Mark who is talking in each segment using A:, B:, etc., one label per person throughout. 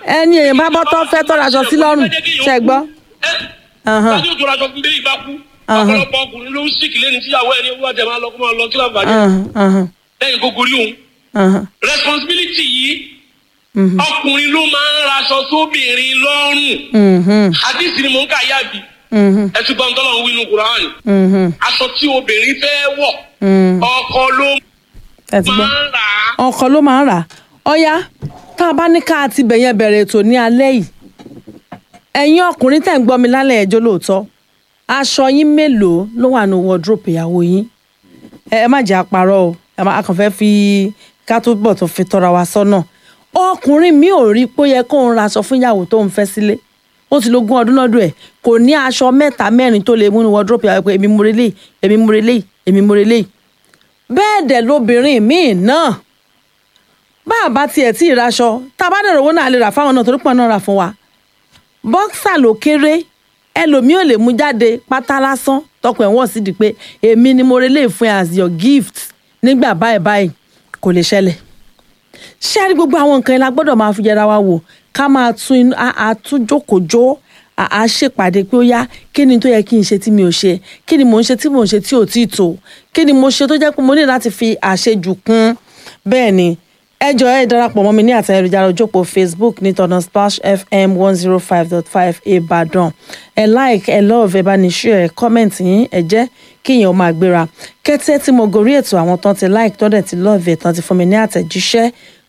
A: ẹni èèyàn bá bọ́ tó fẹ́ tó raṣọ sí lọ́rùn ṣe gbọ́. Ahán.
B: Tani ojú raṣọ fún bẹ́ẹ̀ ìbá kú.
A: Ahán.
B: Ọ̀pọ̀lọpọ̀ ọkùnrin ló ń sìkì lẹ́ni tíyàwó ẹni owó àjẹ máa lọ kó máa lọ kí láǹfààní.
A: Ahán, ahán,
B: Lẹ́yìn kó gorí òun.
A: ahán.
B: Responsibility yìí. Ọkùnrin ló máa ń raṣọ sóbìnrin lọ́rùn.
A: Mhm,
B: Àdìsí ni mò ń kà yáàbí.
A: mhm,
B: Ẹ ti gbọ́n tọ́lọ̀ ń wí inú Kùránì.
A: mhm,
B: Aṣọ tí obìnrin fẹ́ wọ̀.
A: mhm.
B: Ọkọ ló
A: ẹ ti gbọ́.
B: máa ń rà á.
A: ọkọ ló máa ń rà á ọyá tá a bá ní ká ti bẹ̀yẹn bẹ̀rẹ̀ ètò ní alẹ́ yìí ẹ̀yin ọkùnrin tẹ̀ ń gbọ́ mi lálẹ́ ẹjọ́ lóòótọ́ aṣọ yín mélòó ló wà ní wardrobe ìyàwó yín ẹ ẹ má jẹ́ àparọ́ o ẹ má a kàn fẹ́ fi ká tó bọ̀ tó fi tọ́ra wa sọ́nà ọkùnrin mi ò rí pé ó yẹ kó ń ra aṣọ fún ìyàwó tó ń fẹ́ sílé ó ti lógún ọdún lọ́dún ẹ̀ kò ní aṣọ mẹ́ta mẹ́rin tó lè mú ní wardrobe ìyàwó pé èmi mo relé èmi mo relé èmi mo relé bẹ́ẹ̀ dẹ̀ lobìnrin míì náà bá a bá tiẹ̀ tí ì raṣọ tá a bá dẹ̀rọ̀ owó náà lè rà fáwọn náà torí pọ̀ náà rà fún wa bọ́ksà ló kéré ẹlòmíì ò lè mú jáde pátá lásán tọkọ ẹ̀ wọ́n sì di pé èmi ni mo relé fún ẹ as your gift nígbà báyìí báyìí kò lè ṣẹlẹ̀ ṣé a rí gbogbo àwọn nǹkan yẹn la gbọ́dọ̀ máa fi yẹra wa wò ká máa tún inú àtúnjókòjó à ṣèpàdé pé ó yá kí ni tó yẹ kí n ṣe tí mi ò ṣe kí ni mò ń ṣe tí mò ń ṣe tí ò tí ì tó kí ni mo ṣe tó jẹ́ pé mo ní láti fi àṣejù kún bẹ́ẹ̀ ni ẹ jọ̀ọ́ ẹ darapọ̀ mọ́ mi ní àtẹ ayélujára ojópò facebook ní tọ̀nà splash fm one zero five dot five ìbàdàn ẹ like ẹ love ẹ bá ní share ẹ comment yín ẹ jẹ́ kíyàn máa gbéra kété tí mo gorí ètò àwọn tán ti like tán dẹ̀ ti love ẹ̀ tán ti fún mi ní àtẹ̀jíṣẹ́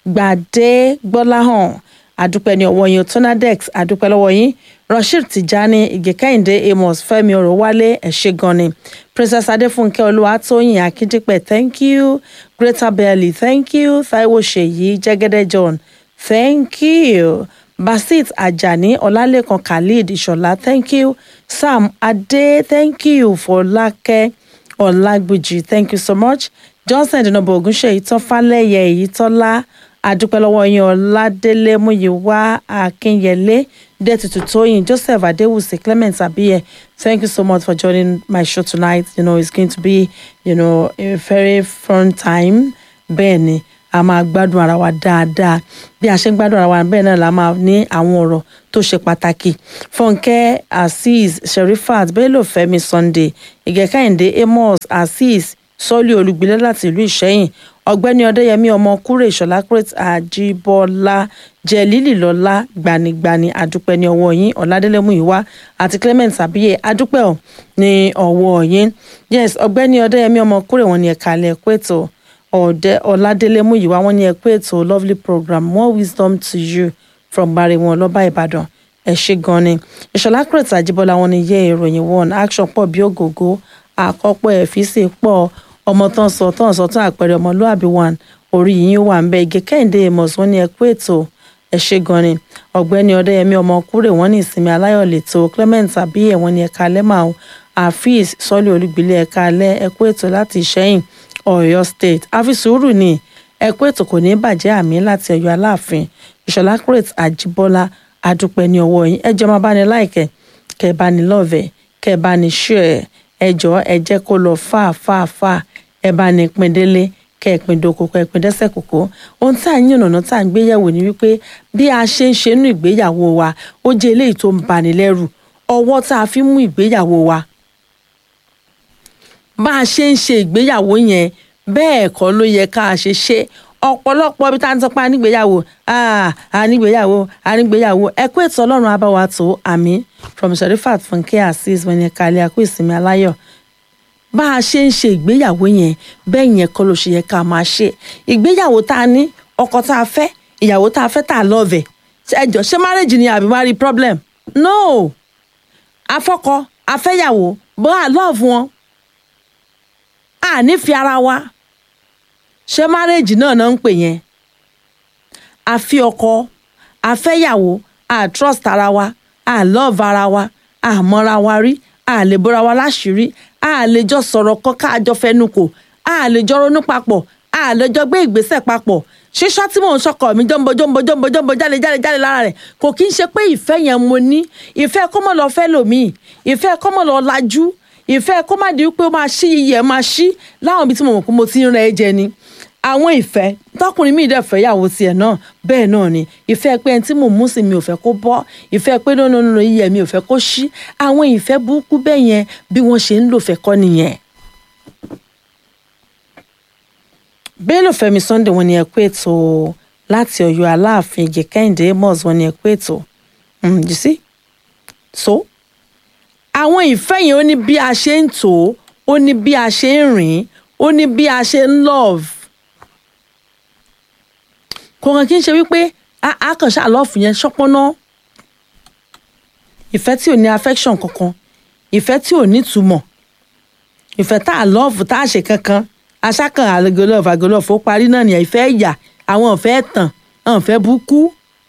A: gbàdé gbọ́láhàn àdúpẹ́ ní ọwọ́ yín tonadex àdúpẹ́ lọ́wọ́ yín rasheed tijani ìgèkẹ́hìndé amos fẹ́mi ọ̀rọ̀wálé ẹ ṣé gan ni princess adéfúnkẹ́ olúwatóyìn akíndípẹ̀ thank you greater belly thank you taiwo ṣèyí jẹ́gẹ́dẹ́ john thank you basit ajani ọlálẹ́kan khalid ìṣọ̀lá thank you sam adé thank you fọlákẹ́ ọlágbèjì thank you so much johnson dinobo ogunṣeyi tọ́fálẹ́yẹ èyí tọ́lá adúpẹ́ lọ́wọ́ yín ọládélé múyìwá akínyẹlé dẹ́tutù tóyìn joseph adéwùsì clement abiye thank you so much for joining my show tonight you know it's going to be you know a very fun time bẹ́ẹ̀ ni a máa gbádùn ara wa dáadáa bí a ṣe ń gbádùn ara wa bẹ́ẹ̀ náà la máa ní àwọn ọ̀rọ̀ tó ṣe pàtàkì fúnkẹ́ azeez sherifat bello fẹ́mi sunday ìgẹ̀kẹ́hìndé amos azeez sọ́ọ́lì olùgbìlẹ̀ láti ìlú ìṣẹ́yìn ọ̀gbẹ́ni ọdẹ́yẹmí ọmọ kúrè ìṣọ̀lá crete àjíbọ́lá jẹ́lílì lọ́lá gbanigbani adúpẹ́ ní ọwọ́ yín ọ̀làdélé múyìwá àti clement abiye adúpẹ́ ọ̀ ní ọwọ́ yín yes ọ̀gbẹ́ni ọdẹ́yẹmí ọmọ kúrè wọn ni ẹ̀ka alẹ́ ẹ̀kọ́ ètò ọ̀dẹ ọ̀làdélé múyìwá wọn ni ẹ̀kọ́ ètò lovely program more wisdom to you from bari wọn lọ́ba ìbàdàn ẹ ṣé gan ni ìṣọ̀lá crete àjíbọ́lá wọn ni yẹ ìròyìn one action pọ̀ bí ògògó àkọ́pọ̀ ẹ̀fíìsì pọ̀ ọmọ tán sọ tán sọ tán àpẹẹrẹ ọmọlúàbí one orí yìí wà ń bẹ igi kẹ́hìndé amos wọn ní ẹkú ètò ẹ ṣé gan ni ọ̀gbẹ́ni ọdẹyẹmí ọmọ kúrè wọn ní ìsinmi aláyọ̀ lẹ́tọ̀ clement abiye wọn ní ẹ̀ka alẹ́ máa afeez sọ́lé olùgbìlẹ̀ ẹ̀ka alẹ́ ẹkú ètò láti ìṣẹ́yìn ọ̀yọ́ state àfisùúrù ni ẹkú ètò kò ní bàjẹ́ àmì láti ọ̀yọ́ aláàfin ìṣọ̀lá crete àjíbọ́lá adúpẹ́ ní ọwọ́ yín ẹ jẹ́ máa bá ní láìkẹ́ kẹ́ ẹ bá ní lọ́ọ̀vẹ̀ kẹ́ ẹ bá ní ṣúẹ̀ ẹ jọ̀ọ́ ẹ jẹ́ kó lọ fà fà fà ẹ bá ní pin délé kẹ́ ẹ pin doko kẹ́ ẹ pin dẹ́sẹ̀ kòkó ohun tá à ń yànnàná tá à ń gbéyàwó ni wípé bí a ṣe ń ṣe nínú ìgbéyàwó wa ó jẹ́ eléyìí tó ń bani lẹ́rù ọwọ́ tá a fi mú ìgbéyàwó wa bá a ṣe ń ṣe ìgbéyàwó yẹn bẹ́ẹ̀ kọ́ ló yẹ ká a ṣe ṣe ọ̀pọ̀lọpọ̀ bí tá a ń sọpá nígbéyàwó ànígbéyàwó ànígbéyàwó ẹkú ètò ọlọ́run abáwa tó àmì from sherifat funke azeez wọn ni kálí akú ìsinmi aláyọ̀ bá a ṣe ń ṣe ìgbéyàwó yẹn bẹ́ẹ̀ yẹn kọ́ ló ṣe yẹ ká máa ṣe ìgbéyàwó tá a ní ọkọ tá a fẹ́ ìyàwó tá a fẹ́ tá a lọ́ọ̀vẹ̀ ẹjọ́ ṣé marriage ni àbí marry problem no afọ́kọ afẹ́yàwó bó a love wọn a nífẹ̀ẹ́ ara wa ṣé marriage náà náà ń pè yẹn a fi ọkọ a fẹ́yàwó a trust ara wa a love ara wa a mọ́ra wa rí a lè bóra wa láṣìírí a lè jọ sọ̀rọ̀ kan ká jọ fẹnu kò a lè jọ ronú papọ̀ a lè jọ gbé ìgbésẹ̀ papọ̀ ṣíṣọ́ tí mò ń sọkọ̀ mi jọ́nbọ jọ́nbọ jọ́nbọ jọ́nbọ jáde jáde jáde lára rẹ̀ kò kí n ṣe pé ìfẹ́ yẹn mo ní ìfẹ́ kó mọ̀ lọ fẹ́ lòmíì ìfẹ́ kó mọ̀ lọ lajú ìfẹ́ kó má di wípé ó máa ṣí iyì ẹ̀ máa ṣí láwọn ibi tí mo mọ̀ pé mo ti ń rẹ ẹ jẹ ni àwọn ìfẹ́ tọkùnrin mi dẹ̀ fẹ́ yàwó tiẹ̀ náà bẹ́ẹ̀ náà ni ìfẹ́ pé ẹni tí mò ń mú sí mi ò fẹ́ kó bọ́ ìfẹ́ pé nínú iyẹ̀ mi ò fẹ́ kó ṣí àwọn ìfẹ́ burúkú bẹ́ẹ̀ yẹn bí wọ́n ṣe ń lò fẹ́ kọ́ nìyẹn. Bello Fẹ́mi Sunday wọ́n ní ẹ kú ètò láti Ọ̀yọ́ Aláàfin Ìgè Kẹ́hìndé Amos wọ́n ní ẹ kú ètò Mm, you see so àwọn ìfẹ́ yẹn ó ní bí a ṣe ń tò ó ó ní bí a ṣe ń rìn ó ní bí a ṣe ń love kò kàn kí n ṣe wípé a a kàn ṣáà lọ́ọ̀fù yẹn ṣọ́pọ́ná ìfẹ́ tí ò ní affection kankan ìfẹ́ tí ò ní túmọ̀ ìfẹ́ tá a lọ́ọ̀fù tá a ṣe kankan aṣákan àgọlọ́ọ̀fù àgọlọ́ọ̀fù ó parí náà nìyẹn ìfẹ́ ìyà àwọn ìfẹ́ tàn àwọn ìfẹ́ búkú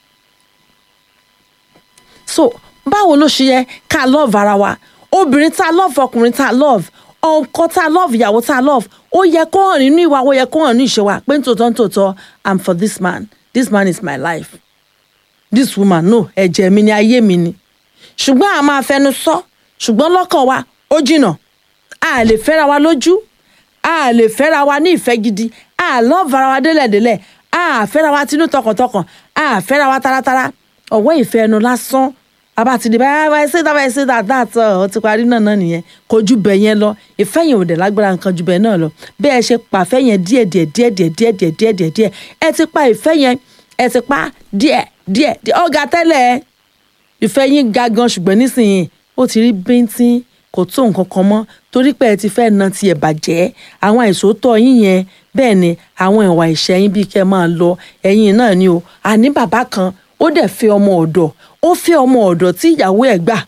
A: so báwo ló ṣe yẹ ká love ara wa obìnrin tá a love ọkùnrin tá a love ọkọ tá a love ìyàwó tá a love ó yẹ kó hàn nínú ìwà ó yẹ kó hàn nínú ìṣe wa pé nítòótọ́ nítòótọ́ i'm for this man this man is my life this woman no ẹ̀jẹ̀ mi ni ayé mi ni ṣùgbọ́n a máa fẹnu sọ ṣùgbọ́n lọ́kàn wa ó jìnnà a lè fẹ́ra wa lójú a lè fẹ́ra wa ní ìfẹ́ gidi a love ara wa délẹ̀délẹ̀ a fẹ́ra wa tinú tọkàntọkàn a fẹ́ra wa taratara ọ̀wọ́ ìfẹ́ ẹnu lásán bàbá ti di báyà báyà ṣe dábàá ṣe dáadáa tán ọ ti parí náà náà nìyẹn kò ju bẹ́ẹ̀ yẹn lọ ìfẹ́ yẹn ò dẹ̀ lágbára nǹkan ju bẹ́ẹ̀ náà lọ bẹ́ẹ̀ ṣe pàfẹ́ yẹn díẹ̀ díẹ̀ díẹ̀ díẹ̀ díẹ̀ díẹ̀ díẹ̀ díẹ̀ díẹ̀ ẹ ti pa ìfẹ́ yẹn ẹ ti pa díẹ̀ díẹ̀ díẹ̀ ọ̀gá tẹ́lẹ̀ ìfẹ́ yín ga gan ṣùgbọ́n nísìnyí ó ti rí bíntín kò tó nǹkan kan mọ́ torí pé ẹ ti fẹ́ na tiẹ̀ bàjẹ́ àwọn àìsòótọ́ yín yẹn bẹ́ẹ̀ ni àwọn ìwà ìṣẹ́yìn bíi kẹ́ máa lọ ẹ̀yìn náà ni o àní bàbá kan ó dẹ̀ fẹ́ ọmọ ọ̀dọ̀ ó fẹ́ ọmọ ọ̀dọ̀ tí ìyàwó ẹ̀ gbà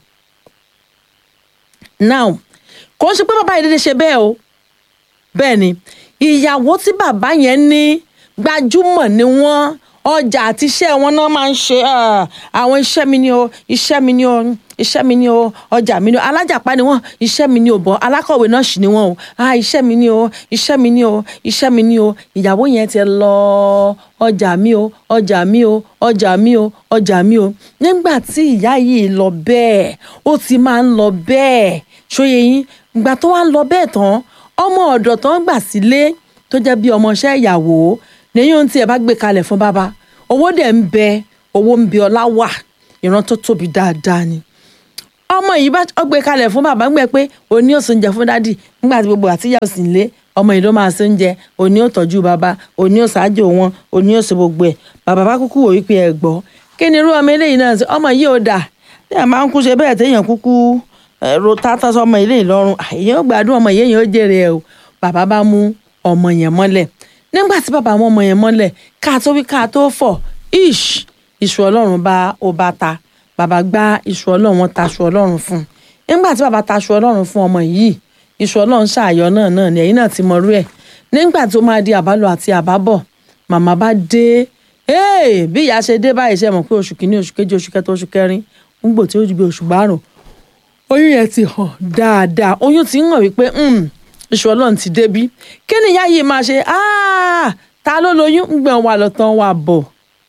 A: now kò ń ṣe pé bàbá yìí dédé ṣe bẹ́ẹ̀ o bẹ́ẹ̀ ni ìyàwó tí bàbá yẹn ní gbajúmọ̀ ni wọ́n ọjà àti iṣẹ́ wọn náà máa ń ṣe àwọn iṣẹ́ mi ni o iṣẹ́ mi ni o iṣẹ́ mi ni o ọjà mi ni o alájàpá ni wọ́n iṣẹ́ mi ni o bọ̀ alákọ̀wé náà sì ni wọ́n o ah iṣẹ́ mi ni o iṣẹ́ mi ni o iṣẹ́ mi ni o ìyàwó yẹn ti lọ ọjà mi o ọjà mi o ọjà mi o ọjà mi o nígbà tí ìyá yìí lọ bẹ́ẹ̀ ó ti máa ń lọ bẹ́ẹ̀ ṣóye yín ìgbà tó wá ń lọ bẹ́ẹ̀ tán ọmọ ọ̀dọ̀ tó ń gbà sílé tó jẹ́ bí ọmọọṣẹ́ ìyàwó lẹ́yìn ohun tí ẹ bá gbé kalẹ̀ fún bàbá owó dẹ̀ ń bẹ owó ń bẹ ọlá wà ìran tó tóbi dáadáa ni ọmọ yìí bá gbé kalẹ̀ fún bàbá ń gbẹ pé òní ò sóúnjẹ fún dádì nígbà tí gbogbo àtìyà òsì ń lé ọmọ yìí ló máa sóúnjẹ òní ò tọ́jú bàbá òní ò ṣáájú wọn òní ò ṣe gbogbo ẹ̀ bàbá bá kúkú wò wípé ẹ gbọ́ kí ni irú ọmọ eléyìí náà ṣe ọmọ yìí ò dà tí a máa ń kú ṣe bẹ́ẹ̀ téèyàn kúkú ro tátá sọmọ ilé ìlọrun èèyàn gbádùn ọmọ yẹn yẹn ó jèrè ẹ o bàbá bá mú ọmọ yẹn mọ́lẹ̀ nígbà tí bàbá mú ọmọ yẹn mọ́lẹ̀ ká tó wí ká tó fọ̀ ish iṣu ọlọ́run bá ó bá ta bàbá gbá iṣu ọlọ́run wọn taṣu ọlọ́run fún un nígbà tí bàbá taṣu ọlọ́run fún ọmọ yìí iṣu ọlọ́run ṣàyọ náà náà ni ẹ̀yin náà ti mọrú ẹ̀ nígbà tó máa di àbálọ àti àbábọ̀ màmá bá dé bí ìyá ṣe dé báyìí ṣe mọ̀ pé oṣù kìíní oṣù kejì oṣù kẹta oṣù kẹrin ń gbò tí ó ju bí oṣù márùn oyún yẹn ti hàn dáadáa oyún ti ń hàn wípé iṣu ọlọ́run ti débí kí ni ìyá yìí máa ṣe ta ló lóyún ń gbọ̀n wà lọ́tàn wà bọ̀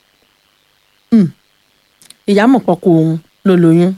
A: ìyá mọ̀ pọ̀kọ òun ló lóyún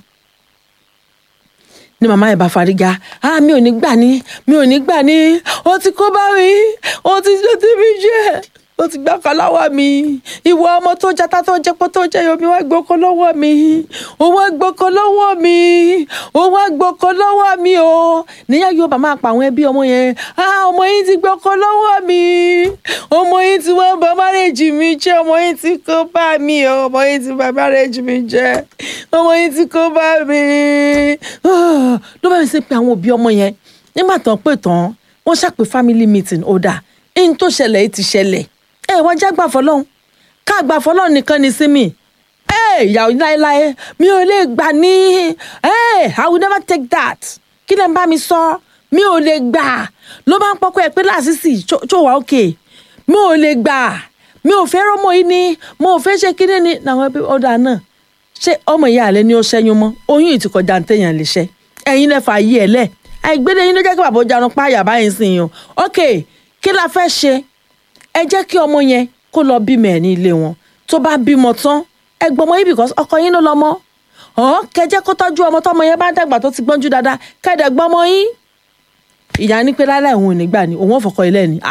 A: ní màmá ẹ̀ bá fariga ah mi ò ní gbà ní mi ò ní gbà ní ó ti kó bá mi ó ti ló ti mi jẹ ó ti gbá kan lọ́wọ́ mi ìwọ ọmọ tó jata tó jẹpọ tó jẹ yomi wá gboko lọ́wọ́ mi ó wá gboko lọ́wọ́ mi ó wá gboko lọ́wọ́ mi o níyà yóò bá máa pa àwọn ẹbí ọmọ yẹn ah ọmọ yìí ti gboko lọ́wọ́ mi ọmọ yìí ti wọ́n bá márẹ́jì mi jẹ́ ọmọ yìí ti kó bá mi o ọmọ yìí ti bá márẹ́jì mi jẹ́ ọmọ yìí ti kó bá mi ló bá mi ṣe pé àwọn òbí ọmọ yẹn nígbà tán pé tán wọ́n ṣàpè family meeting ó dà in tó ṣẹlẹ̀ yìí ti ṣẹlẹ̀ ẹ wọ́n já gbà fọlọ́hún ká gbà fọlọ́hún nìkan ni sí mi ẹ ìyàwó láéláé mi ò lè gbà ní ẹ i will never take that kí lẹ́ ń bá mi sọ mi ò lè gbà ló bá ń pọ́kọ́ ẹ pé láàṣìṣì tó wà òkè mi ò lè gbà mi ò fẹ́ rọ́mọ yìí ni mo ò fẹ́ ṣe kíní ni làwọn ẹbí ọ̀dà náà ṣé ọmọ ìyá àlẹ́ ni ó ṣẹ́yún mọ́ oyún yìí ti kọjá ní téèyàn lè ṣẹ́ ẹ̀yin lẹ́fà yí ẹ̀ lẹ̀ àìgbélé yín ló jẹ́ kí bàbá jarun páyà báyìí sìn yín o ok kí la fẹ́ ṣe ẹ jẹ́ kí ọmọ yẹn kó lọ bímọ ẹ̀ ní ilé wọn tó bá bímọ tán ẹ gbọmọ yín because ọkọ yín ló lọmọ ọ̀hún kẹjẹ́ kó tọ́jú ọmọ tọmọ yẹn bá dàgbà tó ti gbọ́njú dáadáa kẹ́ẹ̀dẹ̀ gbọmọ yín ìyá ní pé láláì òun ò ní gbà ní òun ò fọkọ ilé ni ah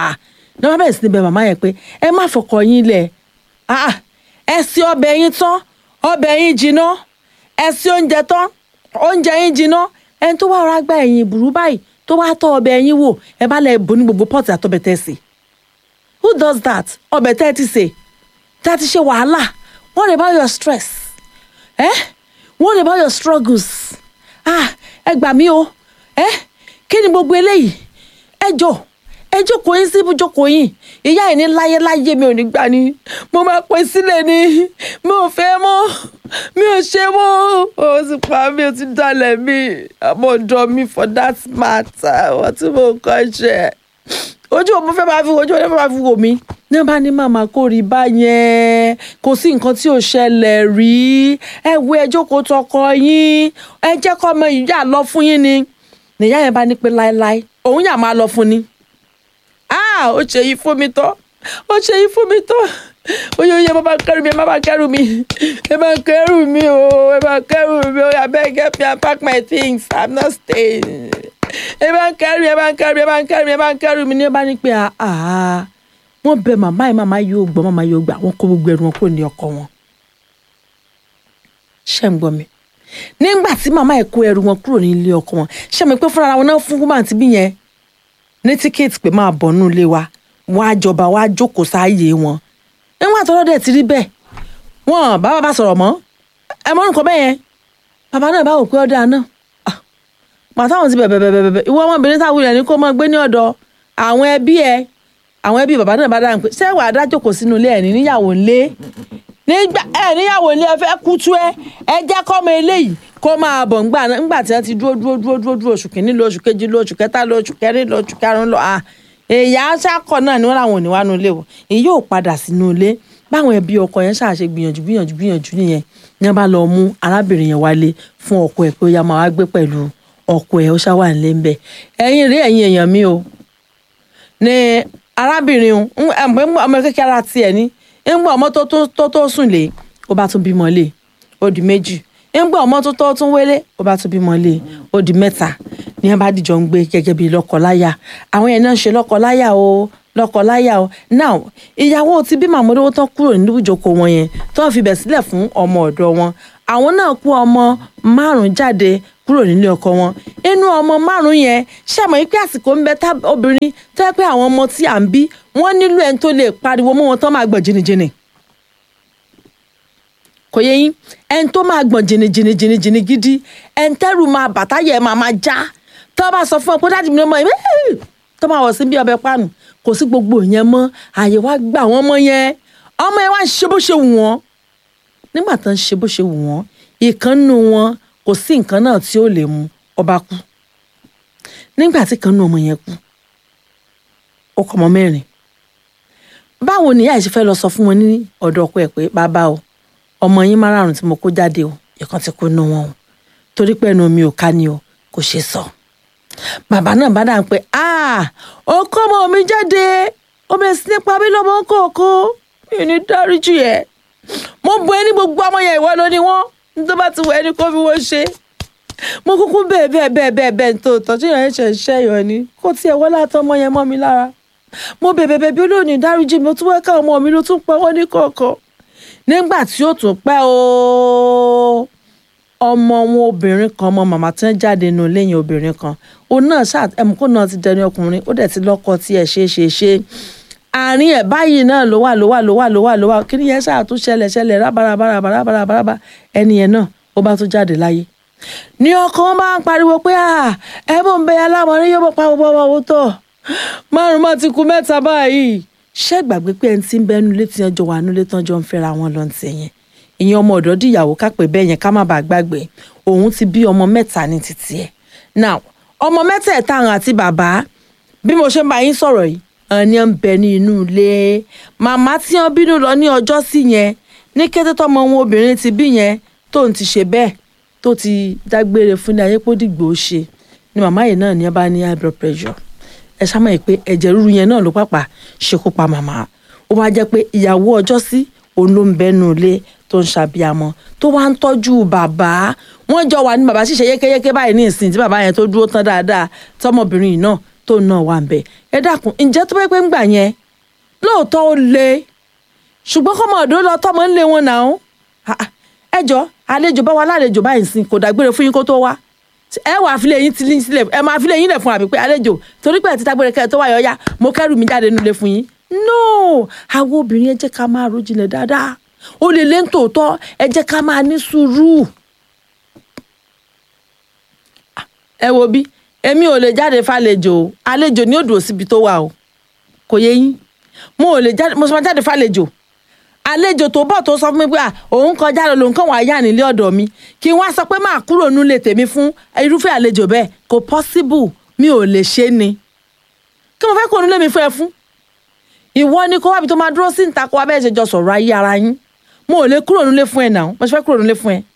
A: ní wọ́n bẹ̀rẹ̀ sí ní bẹ màmá yẹn pé ẹ má fọkọ yín lẹ̀ ah ẹ sí ọbẹ̀ yín tán ọbẹ̀ yín jiná ẹ sí oúnjẹ tán oúnjẹ yín jiná ẹni tó wá ọ̀rá gba ẹ̀yìn ìbùrú báyìí tó wá tọ́ ọbẹ̀ yín wò ẹ bá lẹ̀ bò ní gbogbo pọ́ọ̀tì àtọ́bẹ̀ tẹ́ sí who does that ọbẹ̀ tẹ́ ti sè tá a ti ṣe wàhálà what about your stress eh? what about your struggles ah ẹ gbà mí o eh? kí ni gbogbo eléyìí ẹ jọ ẹ jókòó yín síbi jókòó yín ìyá ẹ̀ ní láyé láyé mi ò ní gbà ní mo máa pè sílẹ̀ ni mi ò fẹ́ mọ́ mi ò ṣe mọ́ o ti pa mi ò ti dalẹ̀ mi àmọ́ ọ̀dọ́ mi for that matter wọ́n tí mo kọ́ ṣe ojú mo fẹ́ máa fi ojú mo fẹ́ máa fi wò mí ní bá ní màmá kò rí báyẹn kò sí nǹkan tí ò ṣẹlẹ̀ rí ẹ wo ẹ jókòó tọkọ yín ẹ jẹ́ kọ́ ọmọ ìyá lọ fún yín ni nìyá yẹn bá ní pé láéláé òun yà máa lọ fún ni ah ó ṣe yí fún mi tán ó ṣe yí fún mi tán oye oye bàbá kẹrù mi ẹ má bá kẹrù mi ẹ má kẹrù mi o ẹ má kẹrù mi o abeg help me and pack my things i'm not staying ẹ bá ń kẹrù ẹ bá ń kẹrù ẹ bá ń kẹrù ẹ bá ń kẹrù mi ní ẹ bá ní pé àá wọn bẹ màmá ẹ màmá yóò gbọ́ màmá yóò gbà wọn kó gbogbo ẹrù wọn kó ní ọkọ wọn ṣé ń gbọ́ mi nígbà tí màmá ẹ kó ẹrù wọn kúrò ní ilé ọkọ wọn ṣé mi pé fúnra wọn náà fún woman ti bí yẹn ní tíkẹ́ẹ̀tì pé máa bọ̀ nínú ilé wa wọn á jọba wọn á jókòó sáàyè wọn nígbà tó lọ́dẹ̀ ti rí bẹ́ẹ̀ wọn bá bàbá sọ̀rọ̀ mọ́ ẹ mọ́ nǹkan bẹ́ẹ̀ yẹn bàbá náà bá wò pé ọ̀dà náà màtáwọn ti bẹ̀bẹ̀ bẹ̀bẹ̀ bẹ̀bẹ̀ ìwọ ọmọbìnrin táwọn ilẹ̀ ní kó máa gbé ní ọ̀dọ̀ àwọn ẹbí ẹ àwọn ẹbí bàbá náà bá dáhùn pé ṣé wàá dá jókòó sínú ilé ẹ̀ ní níyàwó ńlé nígbà ẹ níyàwó ńlé ẹ fẹ́ kútú ẹ ẹ jẹ́ kọ́mọ eléyìí kó máa bọ̀ ńgbà náà ńgbà tí wọ́n ti dúró dúró dúró dúró dúró oṣù kìíní lọ oṣù kejì lọ oṣù kẹta lọ oṣù kẹrin lọ oṣù karùn-ún lọ à èyà ṣàkọ náà ni wọ́n làwọn ò ní wá nu ilé wọ̀ èyí yóò padà sínú ilé báwọn ẹbí ọkọ yẹn ṣàṣe gbìyànjú gbìyànjú gbìyànjú nìyẹn ní wọ́n bá lọ mú arábìnrin yẹn wálé fún ọkọ ẹ̀ pé ó yá máa wá gbé pẹ̀lú ọkọ ẹ̀ ó ṣáwà nílé ńbẹ ẹ̀yin rí ẹ̀yin èèyàn mi o ní arábìnrin ọmọ kékeré ara tiẹ̀ ní ńgbà ọmọ tó tó tó sùn lé ó bá tún bímọ lé ó di méjì ńgbà ọmọ tó tó tún wélé ó bá tún bímọ lé ó di mẹ́ta ní wọ́n bá dìjọ ń gbé gẹ́gẹ́ bíi lọ́kọláya àwọn yẹn náà ń ṣe lọ́kọláya o lọ́kọláya o now ìyàwó ti bí màmúdówó tán kúrò nínú ìjókòó wọn yẹn tó fi bẹ̀ sílẹ̀ fún ọmọ ọ̀dọ̀ wọn àwọn náà kó ọmọ márùn jáde kúrò nílé ọkọ wọn inú ọmọ márùn yẹn ṣàmọ pé àsìkò ń bẹ tá obìnrin tó yẹ pé àwọn ọmọ tí à ń bí wọn nílò ẹni tó lè pariwo mọ́ wọn tán máa gbọ̀n jìnnìjìnnì kò yẹ yín ẹni tó máa gbọ̀n jìnnìjìnnì jìnnìjìnnì gidi ẹni tẹ́rù máa bàtà yẹ máa máa já tó bá sọ fún ọ pé dáàdì mi ló mọ ẹ tó máa wọ̀ sí bí ọbẹ̀ pàánù kò sí gbogbo yẹn mọ́ àyè wá gbà wọ́n mọ́ yẹn ọmọ yẹn wá ń ṣe bó ṣe wù wọ́n nígbà tó ń ṣe bó ṣe wù wọ́n ìkànnù wọn kò sí nǹkan náà tí ó lè mú ọba kú nígbà tí kan nù ọmọ yẹn kú ó kọ ọmọ mẹ́rin báwo ni ìyá yìí ṣe fẹ́ lọ sọ fún wọn ní ọ̀dọ̀ ọkọ ẹ̀ pé bàbá o ọmọ yín márààrún tí mo kó jáde o ìkan ti kú nù wọn o torí pé ẹnu mi ò ká ni o kò ṣe sọ bàbá náà bá dáhùn pé ó kọ́ ọmọ mi jáde ó bẹ̀rẹ̀ sí nípa bí lọ́mọ kọ̀ọ̀kan mi ní dáríjì ẹ̀ mo bu ẹni gbogbo ọmọ yẹn ìwọ ló ní wọn tó bá ti wọ ẹni kó fi wọ́n ṣe mo kúkú bẹ́ẹ̀ bẹ́ẹ̀ bẹ́ẹ̀ bẹ́ẹ̀ bẹ́ẹ̀ tó tọ́jú yẹn ṣẹ̀ ṣẹ́ yọ̀ ni kó tiẹ̀ wọ́n látọ̀ ọmọ yẹn mọ́ mi lára mo bẹ̀bẹ̀ bẹ̀ bí olóòní dáríjì mi ó tún wẹ́ká ọmọ mi ló tún pẹ́ wọ́n ní kọ̀ọ̀kan nígbà tí ó tún pẹ́ o ọmọ wọn obìnrin kan ọmọ màmá tí wọ́n jáde nù lẹ́yìn obìnrin kan òun náà ṣáà ẹ̀mú kó náà ti dẹni ọkùnrin ó dẹ̀ ti lọ́kọ tí ẹ̀ ṣe é ṣe ṣe àárín ẹ̀ báyìí náà ló wà ló wà ló wà ló wà ló wà kí ni yẹn ṣáà tún ṣẹlẹ̀ ṣẹlẹ̀ rábàràbàràbàràbàràbà ẹni yẹn náà ó bá tún jáde láyé ní ọkọ wọn bá ń pariwo pé ẹ mọ̀ ń bẹ alámọ̀rí yóò mọ̀ pa gbogbo ọmọ owó tọ̀ márùn má ti kú mẹ́ta báyìí ṣé gbàgbé pé ẹni tí ń bẹnu létí ẹjọ́ wà nílé tán jọ ń fẹ́ra wọn lọ ti yẹn ìyẹn ọmọ ọ̀dọ́ dìyàwó kápẹ́ bẹ́ẹ̀ yẹn ká má bàa gbàgbé òun ti bí ọmọ mẹ́ta ní títí ẹ̀ now ọmọ mẹ́tẹ̀ẹ̀ta àwọn àti bàbá bí mo ṣe ń bá yín sọ̀rọ̀ yìí ẹni ń bẹ ní inú ilé màmá tí wọn bínú lọ ní ọjọ́ sí yẹn ní kété tọmọ wọn obìnrin ti bí yẹn tó ń ti ṣe bẹ́ẹ̀ tó ti dágbére fún ní ayépòdìgbò ṣe ni màmá yìí náà ní ẹ bá ní high blood pressure ẹ ṣá mọ̀ pé ẹ̀jẹ̀ ríru yẹn náà ló pàpà ṣekú pa màmá ó wá jẹ́ pé ìyàwó ọjọ́ sí òun ló ń bẹ́nu ilé tó ń ṣàbíamọ tó wá ń tọ́jú bàbá wọ́n jọ wà ní bàbá ṣiṣẹ́ yékéyéké báyìí ní ìsìn tí bàbá yẹn tó dúró tán dáadáa tọmọbìnrin yìí náà tó náà wà ń bẹ ẹ dákun ǹjẹ́ tó bá pẹ́ ń gbà yẹn lóòótọ́ ó le ṣùgbọ́n kọ́mọ ọ̀dọ́ lọ tọ́mọ ń lé wọn náà Ah, ah. ẹ jọ àlejò bá wa lálejò báyìí sìn kò dágbére fún yín kó tó wá ẹ wà àfilẹ̀ yín ti lín sílẹ̀ ẹ máa àfilẹ̀ yín lẹ̀ fún àbí pé àlejò torí pé ẹ ti dágbére kẹ́ ẹ tó wáyọ̀ ọ̀yá mo kẹ́rù mi jáde nílé fún yín no àwọn obìnrin ẹ jẹ́ ká máa ro jinlẹ̀ dáadáa ó lè lé nítòótọ́ ẹ jẹ́ ká máa ní sùúrù ẹ wo bí èmi ò lè jáde fàlejò o àlejò ni ó dùn síbi tó wà o kò yé yín mo ò lè jáde mo sọ ma jáde fàlejò àlejò tó bọ̀ tó sọ fún mi pé à òun kọjá lọ lòun kàn wá yá nílé ọ̀dọ̀ mi kí wọ́n á sọ pé máa kúrò nílé tèmi fún irúfẹ́ àlejò bẹ́ẹ̀ kò possible mi ò lè ṣe ni kí mo fẹ́ kó nílé mi fún ẹ fún ìwọ ni kó wábi tó máa dúró sí ìta kó wá bẹ́ẹ̀ ṣe jọ sọ̀rọ̀ ayé ara yín mo ò lè kúrò nílé fún ẹ náà mo ṣe fẹ́ kúrò nílé fún ẹ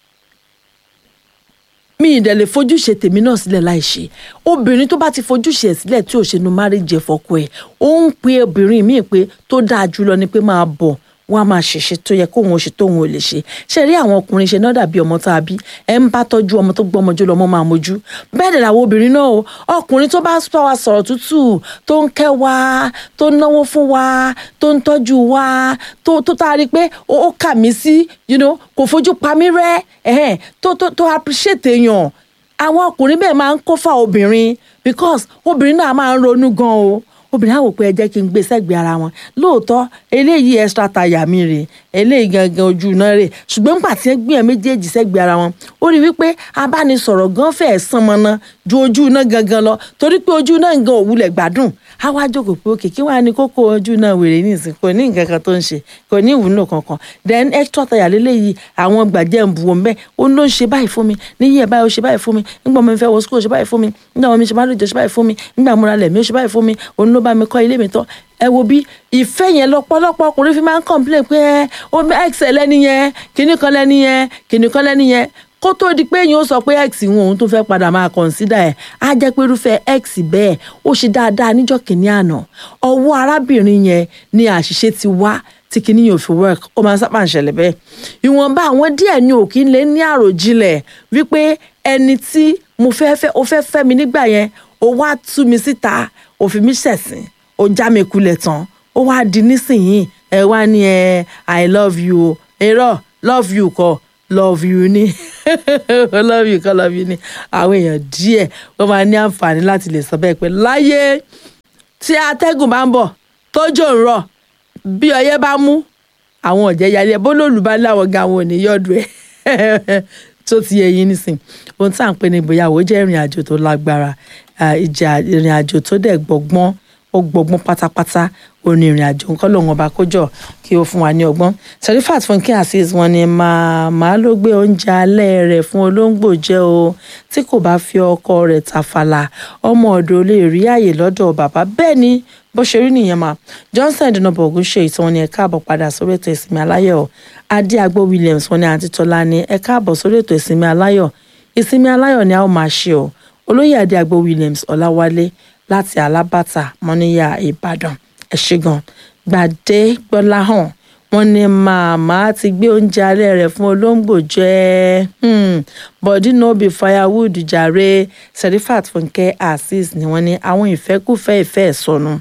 A: mi ì dẹ̀ lè fojúṣe tèmi náà sílẹ̀ láì ṣe obìnrin tó bá ti fojúṣe ẹ̀ sílẹ̀ tí ò ṣe nu márìjẹ fọkọ ẹ̀ ó ń pe obìnrin míì pé tó dáa jùlọ ni pé máa bọ̀ wọ́n á máa ṣèṣe tó yẹ kóun ó ṣe tóun ò lè ṣe ṣe rí àwọn ọkùnrin ṣe náà dàbí ọmọ tá a bí ẹ ń bá tọ́jú ọmọ tó gbọ́mọjú lọ́mọ máa mojú bẹ́ẹ̀ dẹ̀ làwọn obìnrin náà o ọkùnrin tó bá bá wa sọ̀rọ̀ tútù tó ń kẹ́ wa tó ń náwó fún wa tó ń tọ́jú wa tó tó tá a rí i pé ó ó kà mí sí you know, kò fojú pa mí rẹ́ ẹ̀hẹ́n, tó tó tó appreciate èèyàn àwọn ọkùnrin bẹ́ẹ̀ máa ń kó fà obìnrin because obìnrin náà máa ń ronú gan o obìnrin á wò pé ẹ jẹ́ kí n gbé sẹ́gbẹ̀ẹ́ ara wọn lóòótọ́ eléyìí extra tire mi rè eléyìí gangan ojú iná rè ṣùgbọ́n nígbà tí ẹ gbé ẹ méjèèjì sẹ́gbẹ̀ẹ́ ara wọn ó rí wípé abánisọ̀rọ̀ gan fẹ́ẹ́ sán mọ́ná ju ojú iná gangan lọ torí pé ojú iná gan ò wulẹ̀ gbádùn á wá jókòó pé òkè kí wàá ní kókó ojú náà wèrè ní ìsìn kò ní nǹkan kan tó ń ṣe kò ní ìwúlò kankan then extra tire lélẹ́yìí àwọn gbàjẹ́ ń bu wọn bẹ́ẹ̀ ó ló ń ṣe báyìí fún mi níyì ẹ̀ báyìí ó ṣe báyìí fún mi nígbà mo fẹ́ wọ school ó ṣe báyìí fún mi nígbà mo ṣe bá lóde ó ṣe báyìí fún mi nígbà mo ra lẹ̀ mi ó ṣe báyìí fún mi òun ló bá mi kọ́ ilé mi tán ẹ wo bí ìfẹ́ yẹn lọ́pọ̀lọpọ̀ ọkùnrin fi máa ń complain pé ẹ ó x lẹ́ni yẹn kinní kan lẹ́ni yẹn kinní kan lẹ́ni yẹn kó tó di pé yín ó sọ pé x wọn òun tó fẹ́ padà máa consider ẹ̀ á jẹ́ pé irúfẹ́ x bẹ́ẹ̀ ó ṣe dáadáa níjọ́ kìíní àná ọwọ́ arábìnrin yẹn ni àṣìṣe ti wá tí kinní yóò fi work ó máa ń sábà ń ṣẹlẹ̀ bẹ́ẹ̀ ìwọ̀nba àwọn díẹ̀ ni òkì ń lé ní àròjinlẹ̀ wípé ẹni tí mo fẹ́ fẹ́ ó fẹ́ fẹ́ mi nígbà yẹn ó wá tú mi síta ó fi mí ṣẹ̀sín ó já mi kulẹ̀ tán ó wá di nísìnyìí ẹ wá ní ẹ i love you o èrò love you kọ́ love you ni love you kọ́ love you ni àwọn èèyàn díẹ̀ wọ́n máa ní àǹfààní láti lè sọ bẹ́ẹ̀ pé láyé tí atẹ́gùn bá ń bọ̀ tójò ń rọ̀ bí ọyẹ́ bá mú àwọn ọ̀jẹ̀ yálé bólólù bá láwọn ga àwọn òní yọ̀dù ẹ̀ tó ti yẹ yín nísìn ohun tí à ń pè ní ìgbéyàwó jẹ́ ìrìn àjò tó lágbára ìjà ìrìn àjò tó dẹ̀ gbọ̀ngbọ́n ó gbọgbọ́n pátápátá òní ìrìn àjò nǹkan lòun ọba kójọ kí ó fún wa ní ọgbọ́n Serifat Fúnkẹ́ Azeez wọn ni màmá ló gbé oúnjẹ alẹ́ rẹ̀ fún olóńgbò jẹ o tí kò bá fi ọkọ rẹ̀ tàfàlà ọmọ ọ̀dọ̀ lè rí àyè lọ́dọ̀ bàbá bẹ́ẹ̀ ni bó ṣe rí nìyẹn mà Johnson ìdùnnàbọ̀ ògùn ṣe ìtàn ni ẹ káàbọ̀ padà sórí ètò ìsinmi aláyọ̀ adé agbó Williams wọn ni àǹtí tọ́lá ni ẹ káàbọ̀ sórí ètò ìsinmi aláyọ̀ ìsinmi aláyọ̀ ni a ó máa ṣe o olóyè adé agbó Williams ọláwálé láti alábàtà mọ́níyà ìbàdàn ẹ ṣé gan gbàdé gbọ́láhàn wọ́n ní màmá ti gbé oúnjẹ alẹ́ rẹ̀ fún olóńgbò jẹ body no be firewood jàre Serifat Fúnkẹ́ Azeez ni wọ́n ní àwọn ìfẹ́kùfẹ́ ìfẹ́ ìsọnù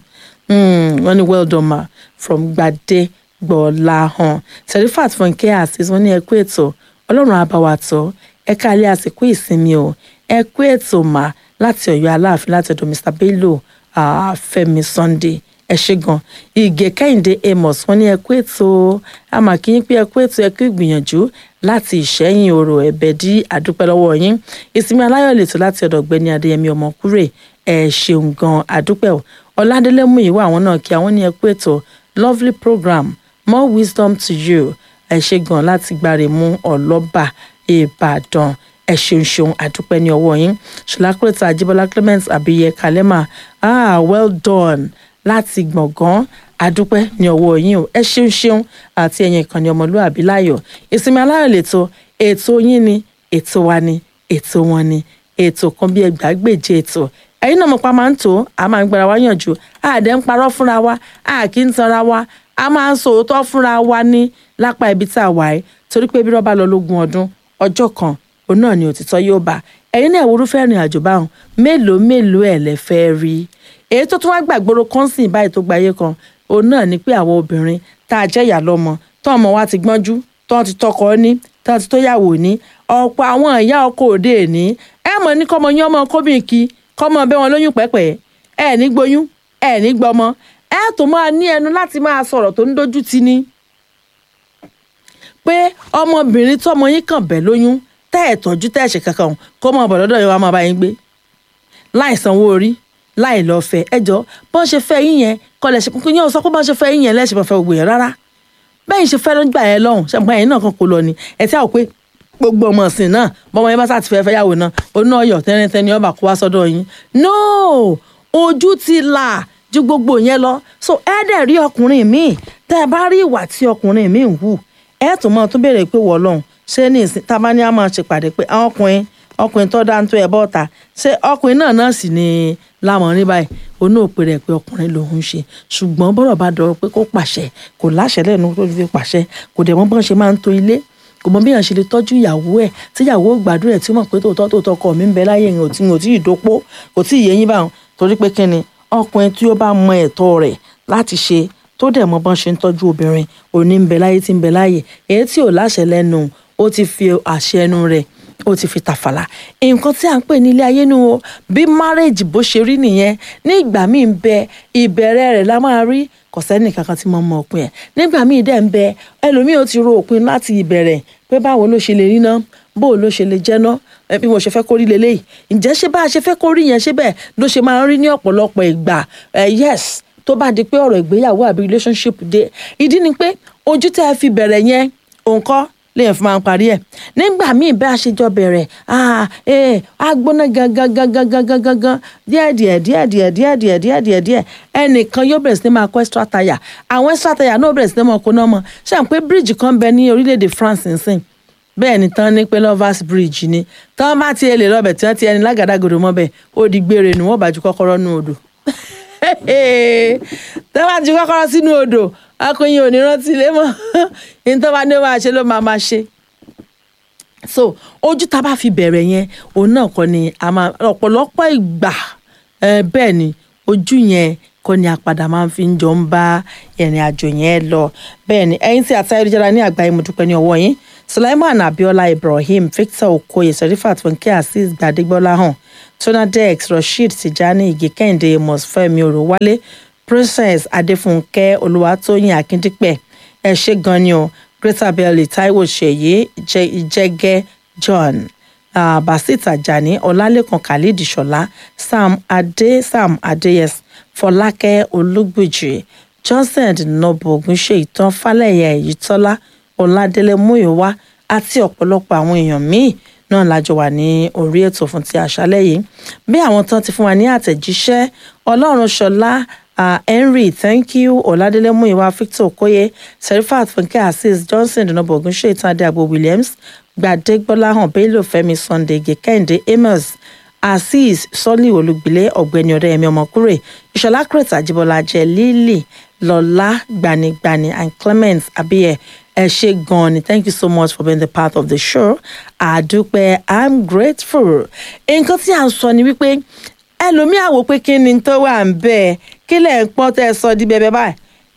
A: wọ́n ní well done ma from gbàdé gbọ́láhàn Serifat Fúnkẹ́ Azeez wọ́n ní ẹ kú ètò ọlọ́run á bá wa tọ́ ẹ káàlẹ́ àsìkò ìsinmi o ẹ kú ètò mà láti Ọ̀yọ́ aláàfin láti ọ̀dọ̀ Mr Bello uh, Fẹ́mi Sunday ẹ ṣé gan ìgè Kẹ́hìndé Amos wọ́n ní ẹ kú ètò àmà kí yín pé ẹ kú ètò ẹ kú ìgbìyànjú láti Ìṣẹ́yìn Òrò ẹ̀bẹ̀ dí àdúpẹ́ lọ́wọ́ yín ìsinmi aláyọ̀ lètò láti ọ̀dọ̀ Ọ̀gbẹ́ni Adéyẹmí Ọmọkúrè ẹ ṣeun gan àdúpẹ́ o Ọládélé mú ìwà àwọn náà kí àwọn ní ẹ kú ètò lovely program more wisdom to you ẹ ṣé gan láti gbáre mú ọlọ́ba Ìbàdàn ẹ ṣeun ṣeun àdúpẹ́ ní ọwọ́ yín ṣọlákùrẹ́tà àjíbọ́lá clement àbíyẹ kalema ah well done láti gbọ̀ngàn àdúpẹ́ ní ọwọ́ yín o ẹ ṣeun ṣeun àti ẹ̀yin ìkànnì ọmọlúàbí láyọ̀ ìsinmi aláyọ̀ lẹ́tọ̀ ètò yín ni ètò wa ni ètò wọn ni ètò kan bí ẹgbàágbèje ètò ẹ̀yin náà mo pa máa ń tó a máa ń gbára wa yànjú àdé ń parọ́ fúnra wa a kì í tanra wa a máa ń sòótọ́ fúnra wa ní lápá ibi tá a wà yìí torí pé bí rọ́bà lọ lógún ọdún ọjọ́ kan òun náà ni òtítọ́ yóò bá ẹ̀yin náà ìwúrúfẹ́ ìrìn àjò báwọn mélòó mélòó ẹ̀ lẹ fẹ́ rí èyí tó tún wá gbàgbóró kọ́ńsìn báyìí tó gbayé kan òun náà ni pé àwọn obìnrin tá a jẹ́ ìyá lọ́mọ tó ọmọ wa ti gbọ́njú tó ti tọkọ ní tó ti tóyàwó ní ọ̀pọ̀ àwọn ìyá ọkọ òde ní ẹ mọ̀ ní kọ́mọ yín ọmọ kóbìn kí kọ́mọ bẹ́ wọn lóyún pẹ́pẹ́ ẹ ní gboyún ẹ ní gbọmọ ẹ tó máa ní ẹnu láti máa sọ̀rọ̀ tó ń dojú ti ni pé ọmọbìnrin tọmọ yín kàn bẹ́ lóyún tẹ́ ẹ̀ tọ́jú tẹ́ ẹ̀ ṣe kankan kó mọ̀ bọ̀ lọ́dọ̀ yẹn wá máa bá yín gbé láì sanwó orí láì lọ fẹ́ ẹjọ́ bọ́n ṣe fẹ́ yín yẹn kọlẹ ṣe kí yẹn sọ pé bọ́n ṣe fẹ́ yín yẹn lẹsẹ fẹ́ gbogbo yẹn rárá bẹ́ẹ̀ ṣe fẹ́ lọ́gbà yẹn lọ́hùn ṣàǹpá yẹn náà kan kò lọ ni ẹ tí a ò pé gbogbo ọmọ ọ̀sìn náà bọ́mọ yẹn bá sá ti fẹ́ fẹ́ yàwó náà oná ọyọ̀ tẹ́rẹ́tẹ́ni ọba kó wá sọ́dọ̀ yín no ojú ti là ju gbogbo yẹn lọ so ẹ dẹ̀ rí ọkùnrin míì tẹ́ ẹ bá rí ìwà tí ọkùnrin míì ń hù ẹ tún mọ́ tún béèrè pé wọ́ lọ́hùn ṣé ní ìsìn tá a bá ní a máa ṣèpàdé pé àwọn ọkùnrin ọkùnrin tó dá ń tó ẹ bọ́ta ṣé ọkùnrin náà náà sì ni láwọn rí báyìí onú òpè rẹ̀ pé ọkùnrin lòun ń ṣe ṣùgbọ́n bọ́rọ̀ bá dọ̀rọ̀ pé kó pàṣẹ kò láṣẹ lẹ́nu tó fi pàṣẹ kò dẹ̀ mọ́ bọ́n ṣe máa ń to ilé kò mọ bí èèyàn ṣe lè tọ́jú ìyàwó ẹ̀ tí ìyàwó gbàdúrà ẹ̀ tí ó mọ̀ pé tòótọ́ tòótọ́ ọkọ mi ń bẹ láyé ìrìn òtí òtí ìdópó kò tí ì yé yín báwọn torí pé kí ni ọkùnrin tí ó bá mọ ẹ̀tọ́ rẹ̀ láti ṣe tó dẹ̀ mọ bọ́n ṣe ń tọ́jú obìnrin òní ń bẹ láyé tí ń bẹ láyé èyí tí ò láṣẹ lẹ́nu ó ti fi àṣẹ ẹnu rẹ̀ ó ti fi tàfàlà nǹkan tí à ń pè ní ilé ayé nu o bí márèèjì bó ṣe rí nìyẹn ní ìgbà míì ń bẹ ìbẹ̀rẹ̀ rẹ̀ la máa rí kò sẹ́ni kankan tí mo mọ òpin ẹ̀ nígbà míì dẹ̀ ń bẹ ẹlòmíì ó ti ro òpin láti ìbẹ̀rẹ̀ pé báwo ló ṣe lè rí ná bó ló ṣe lè jẹ́ ná bí mo ṣe fẹ́ kó rí leléyìí ǹjẹ́ ṣé bá a ṣe fẹ́ kó rí yẹn ṣé bẹ́ẹ̀ ló ṣe máa ń rí ní ọ̀pọ̀lọpọ̀ ìgbà yes tó bá di pé ọ̀rọ̀ ìgbéyàwó àbí relationship dé ìdí ni pé ojú tẹ́ ẹ fi bẹ̀rẹ̀ yẹn òǹkọ́ lèèyàn fi máa ń parí ẹ̀ nígbà míì bá a ṣe jọ bẹ̀rẹ̀ á gbóná gangan gangan gangan gangan díẹ̀ díẹ̀ díẹ̀ díẹ̀ díẹ̀ díẹ̀ díẹ̀ díẹ̀ díẹ̀ ẹnìkan yóò bẹ̀rẹ̀ sí ní máa kọ́ extra tire àwọn extra tire náà bẹ̀rẹ̀ sí ní máa kó náà mọ̀ ṣé à ń pé bíríìjì kan bẹ ní orílẹ̀-èdè France nsìn bẹ́ẹ̀ ni tán ní pé lovers bridge ni tán bá ti lè lọ́bẹ̀ tí wọ́n ti ẹni lágàdàgòdò mọ́ bẹ́ẹ̀ ó di gbére ni wọ́n bá ju kọ́kọ́rọ́ nú odò tán bá ju kọ́kọ́rọ́ sínú odò akọyin ò ní rántí ilé mọ́ ní tó bá ní máa ṣe ló máa máa ṣe so ojú tá a bá fi bẹ̀rẹ̀ yẹn òun náà kọ́ ni a máa ọ̀pọ̀lọpọ̀ ìgbà bẹ́ẹ̀ ni ojú yẹn kọ́ ni àpàdà máa fi ń jọ ń bá ìrìn àjò yẹn lọ bẹ́ẹ̀ ni ẹ̀yin tí àti ayélujára ní àgbáyé mo dúpẹ́ ní ọwọ́ yín Sulaiman Abiola Ibrahim Victor Okoye Serifat Funke Azeez Gbadegbola hàn Tonadex Rasheed Tijani Ige Kẹ́hìndé Mosfẹ́mi Orowale Princess Adéfúnkẹ́ Olúwatóyìn Akíndípẹ̀ ẹ ṣé gan ni o Greater Belly Taiwo Ṣèyí Ìjẹgẹ John uh, Basit Ajani Ọlálẹ́kan Khalid Ṣọlá Sam Adé Sam Adéyẹs Fọlákẹ́ Olúgbèjì Johnson Nobo Ogunṣe Ìtàn Fálẹ̀yà Èyítọ́lá Ọládélé Múyìwá àti ọ̀pọ̀lọpọ̀ àwọn èèyàn míì náà lájọ wà ní orí ètò fún ti àṣálẹ́ yìí bí àwọn tán ti fún wa ní àtẹ̀jíṣẹ́ Ọlọ́run Ṣọlá Uh, Henry thank you Ọládélé Múyìwá Victor Okoye Serifat Funke Azeez Johnson Dùnàbọ̀ Ògúnṣe Ìtàdé Àgbo Williams Gbadégbọ́láhàn Bello Fẹ́mi Sunday Gẹ̀kẹ́hìndé Amos Azeez Sọ́lì Olùgbìlẹ̀ Ọ̀gbẹ́ni Ọ̀dẹ́yẹmí Ọmọkúrè Ìṣọ̀lá Crete Àjíbọ́lá Jẹ́ Lílì Lọ́lá Gbanigbani and Clement Abiye ẹ ṣé gan ni thank you so much for being the part of the show àdúpẹ́ i'm grateful nǹkan tí à ń sọ ni wípé ẹlòmíà wò pé kí ni tó wà ń bẹ́ẹ̀ kí lẹ̀ ń pọ́n tẹ́ ẹ sọ di bẹ́ẹ̀ báyìí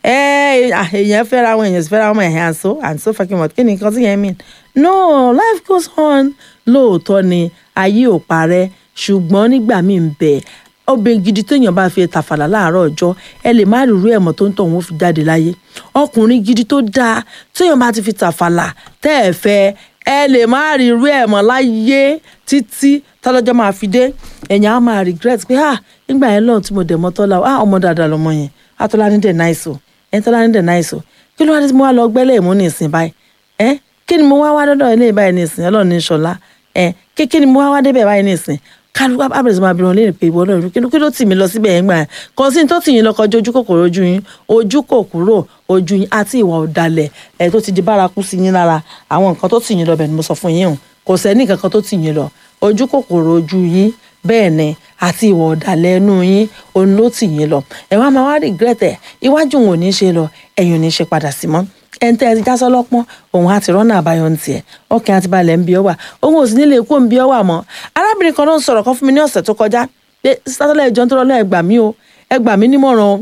A: ẹ èèyàn fẹ́ra wọn èèyàn sì fẹ́ra wọn ẹ̀hìn àǹso àǹso fucking what kí ni nǹkan tí yẹn mean no life goes on lóòótọ́ ni ayé ò parẹ́ ṣùgbọ́n nígbà míì ń bẹ obìnrin gidi téèyàn bá fi tàfàlà láàárọ̀ ọjọ́ ẹ lè má rírú ẹ̀mọ́ tó ń tọ̀ wọ́n fi jáde láyé ọkùnrin gidi tó dáa téèyàn bá ti fi tàfàlà tẹ́ ẹ fẹ́ ẹ lè má rírú ẹ̀mọ́ láyé títí tọ́lọ́jọ́ máa fi dé ẹ̀yàn á máa regret pé ah nígbà yẹn lọ́run tí mo dẹ̀ mọ́ tọ́lá ah ọmọ dáadáa lọmọ yẹn atọ́lá ní dẹ̀ náìsò ẹ̀ tọ́lá ní dẹ̀ náìsò kí ló wá ní tí mo wá lọ gbẹ́lẹ̀ mú ní ìsìn báyìí ẹ́ kí ni mo wá wá dọ́dọ̀ ilé báyìí ní ìsìn ọlọ́run ní ṣọlá ẹ́ kí kí ni mo wá wá débẹ̀ báyìí ní ìsìn kálukú abẹ́rẹ́ sọ máa bí wọn léèrè pé ìwọ náà kí ló kí ló tì mí lọ síbẹ̀ yẹn gbà yẹn kàn sí tó tì yín lọ kọjú ojú kòkòrò ojú yín ojú kòkòrò ojú yín àti ìwà ọ̀dàlẹ̀ ẹ̀ tó ti di bárakú sí yín lára àwọn nǹkan tó tì yín lọ bẹ̀ ni mo sọ fún yín o kò sẹ́ni kankan tó tì yín lọ ojú kòkòrò ojú yín bẹ́ẹ̀ ni àti ìwà ọ̀dàlẹ̀ ẹnu yín òun ló tì yín lọ ẹ̀ wá máa wá regret ẹ̀ iwájú òun ò ní ṣe lọ ẹ̀yìn ò ní ṣe padà sí mọ́ ẹni tẹ́ ẹ ti já sọ́lọ́pọ́n òun àti rọ́nà àbáyọ ń tiẹ̀ ọkàn àti balẹ̀ ń bí ọ wà òun ò sì nílé ikú ń bí ọ wà mọ́ arábìnrin kan ló ń sọ̀rọ̀ kan fún mi ní ọ̀sẹ̀ tó kọjá pé sátọ́lẹ̀ ìjọ ń tó rọ́lọ́ ẹ gbà mí o ẹ gbà mí nímọ̀ràn o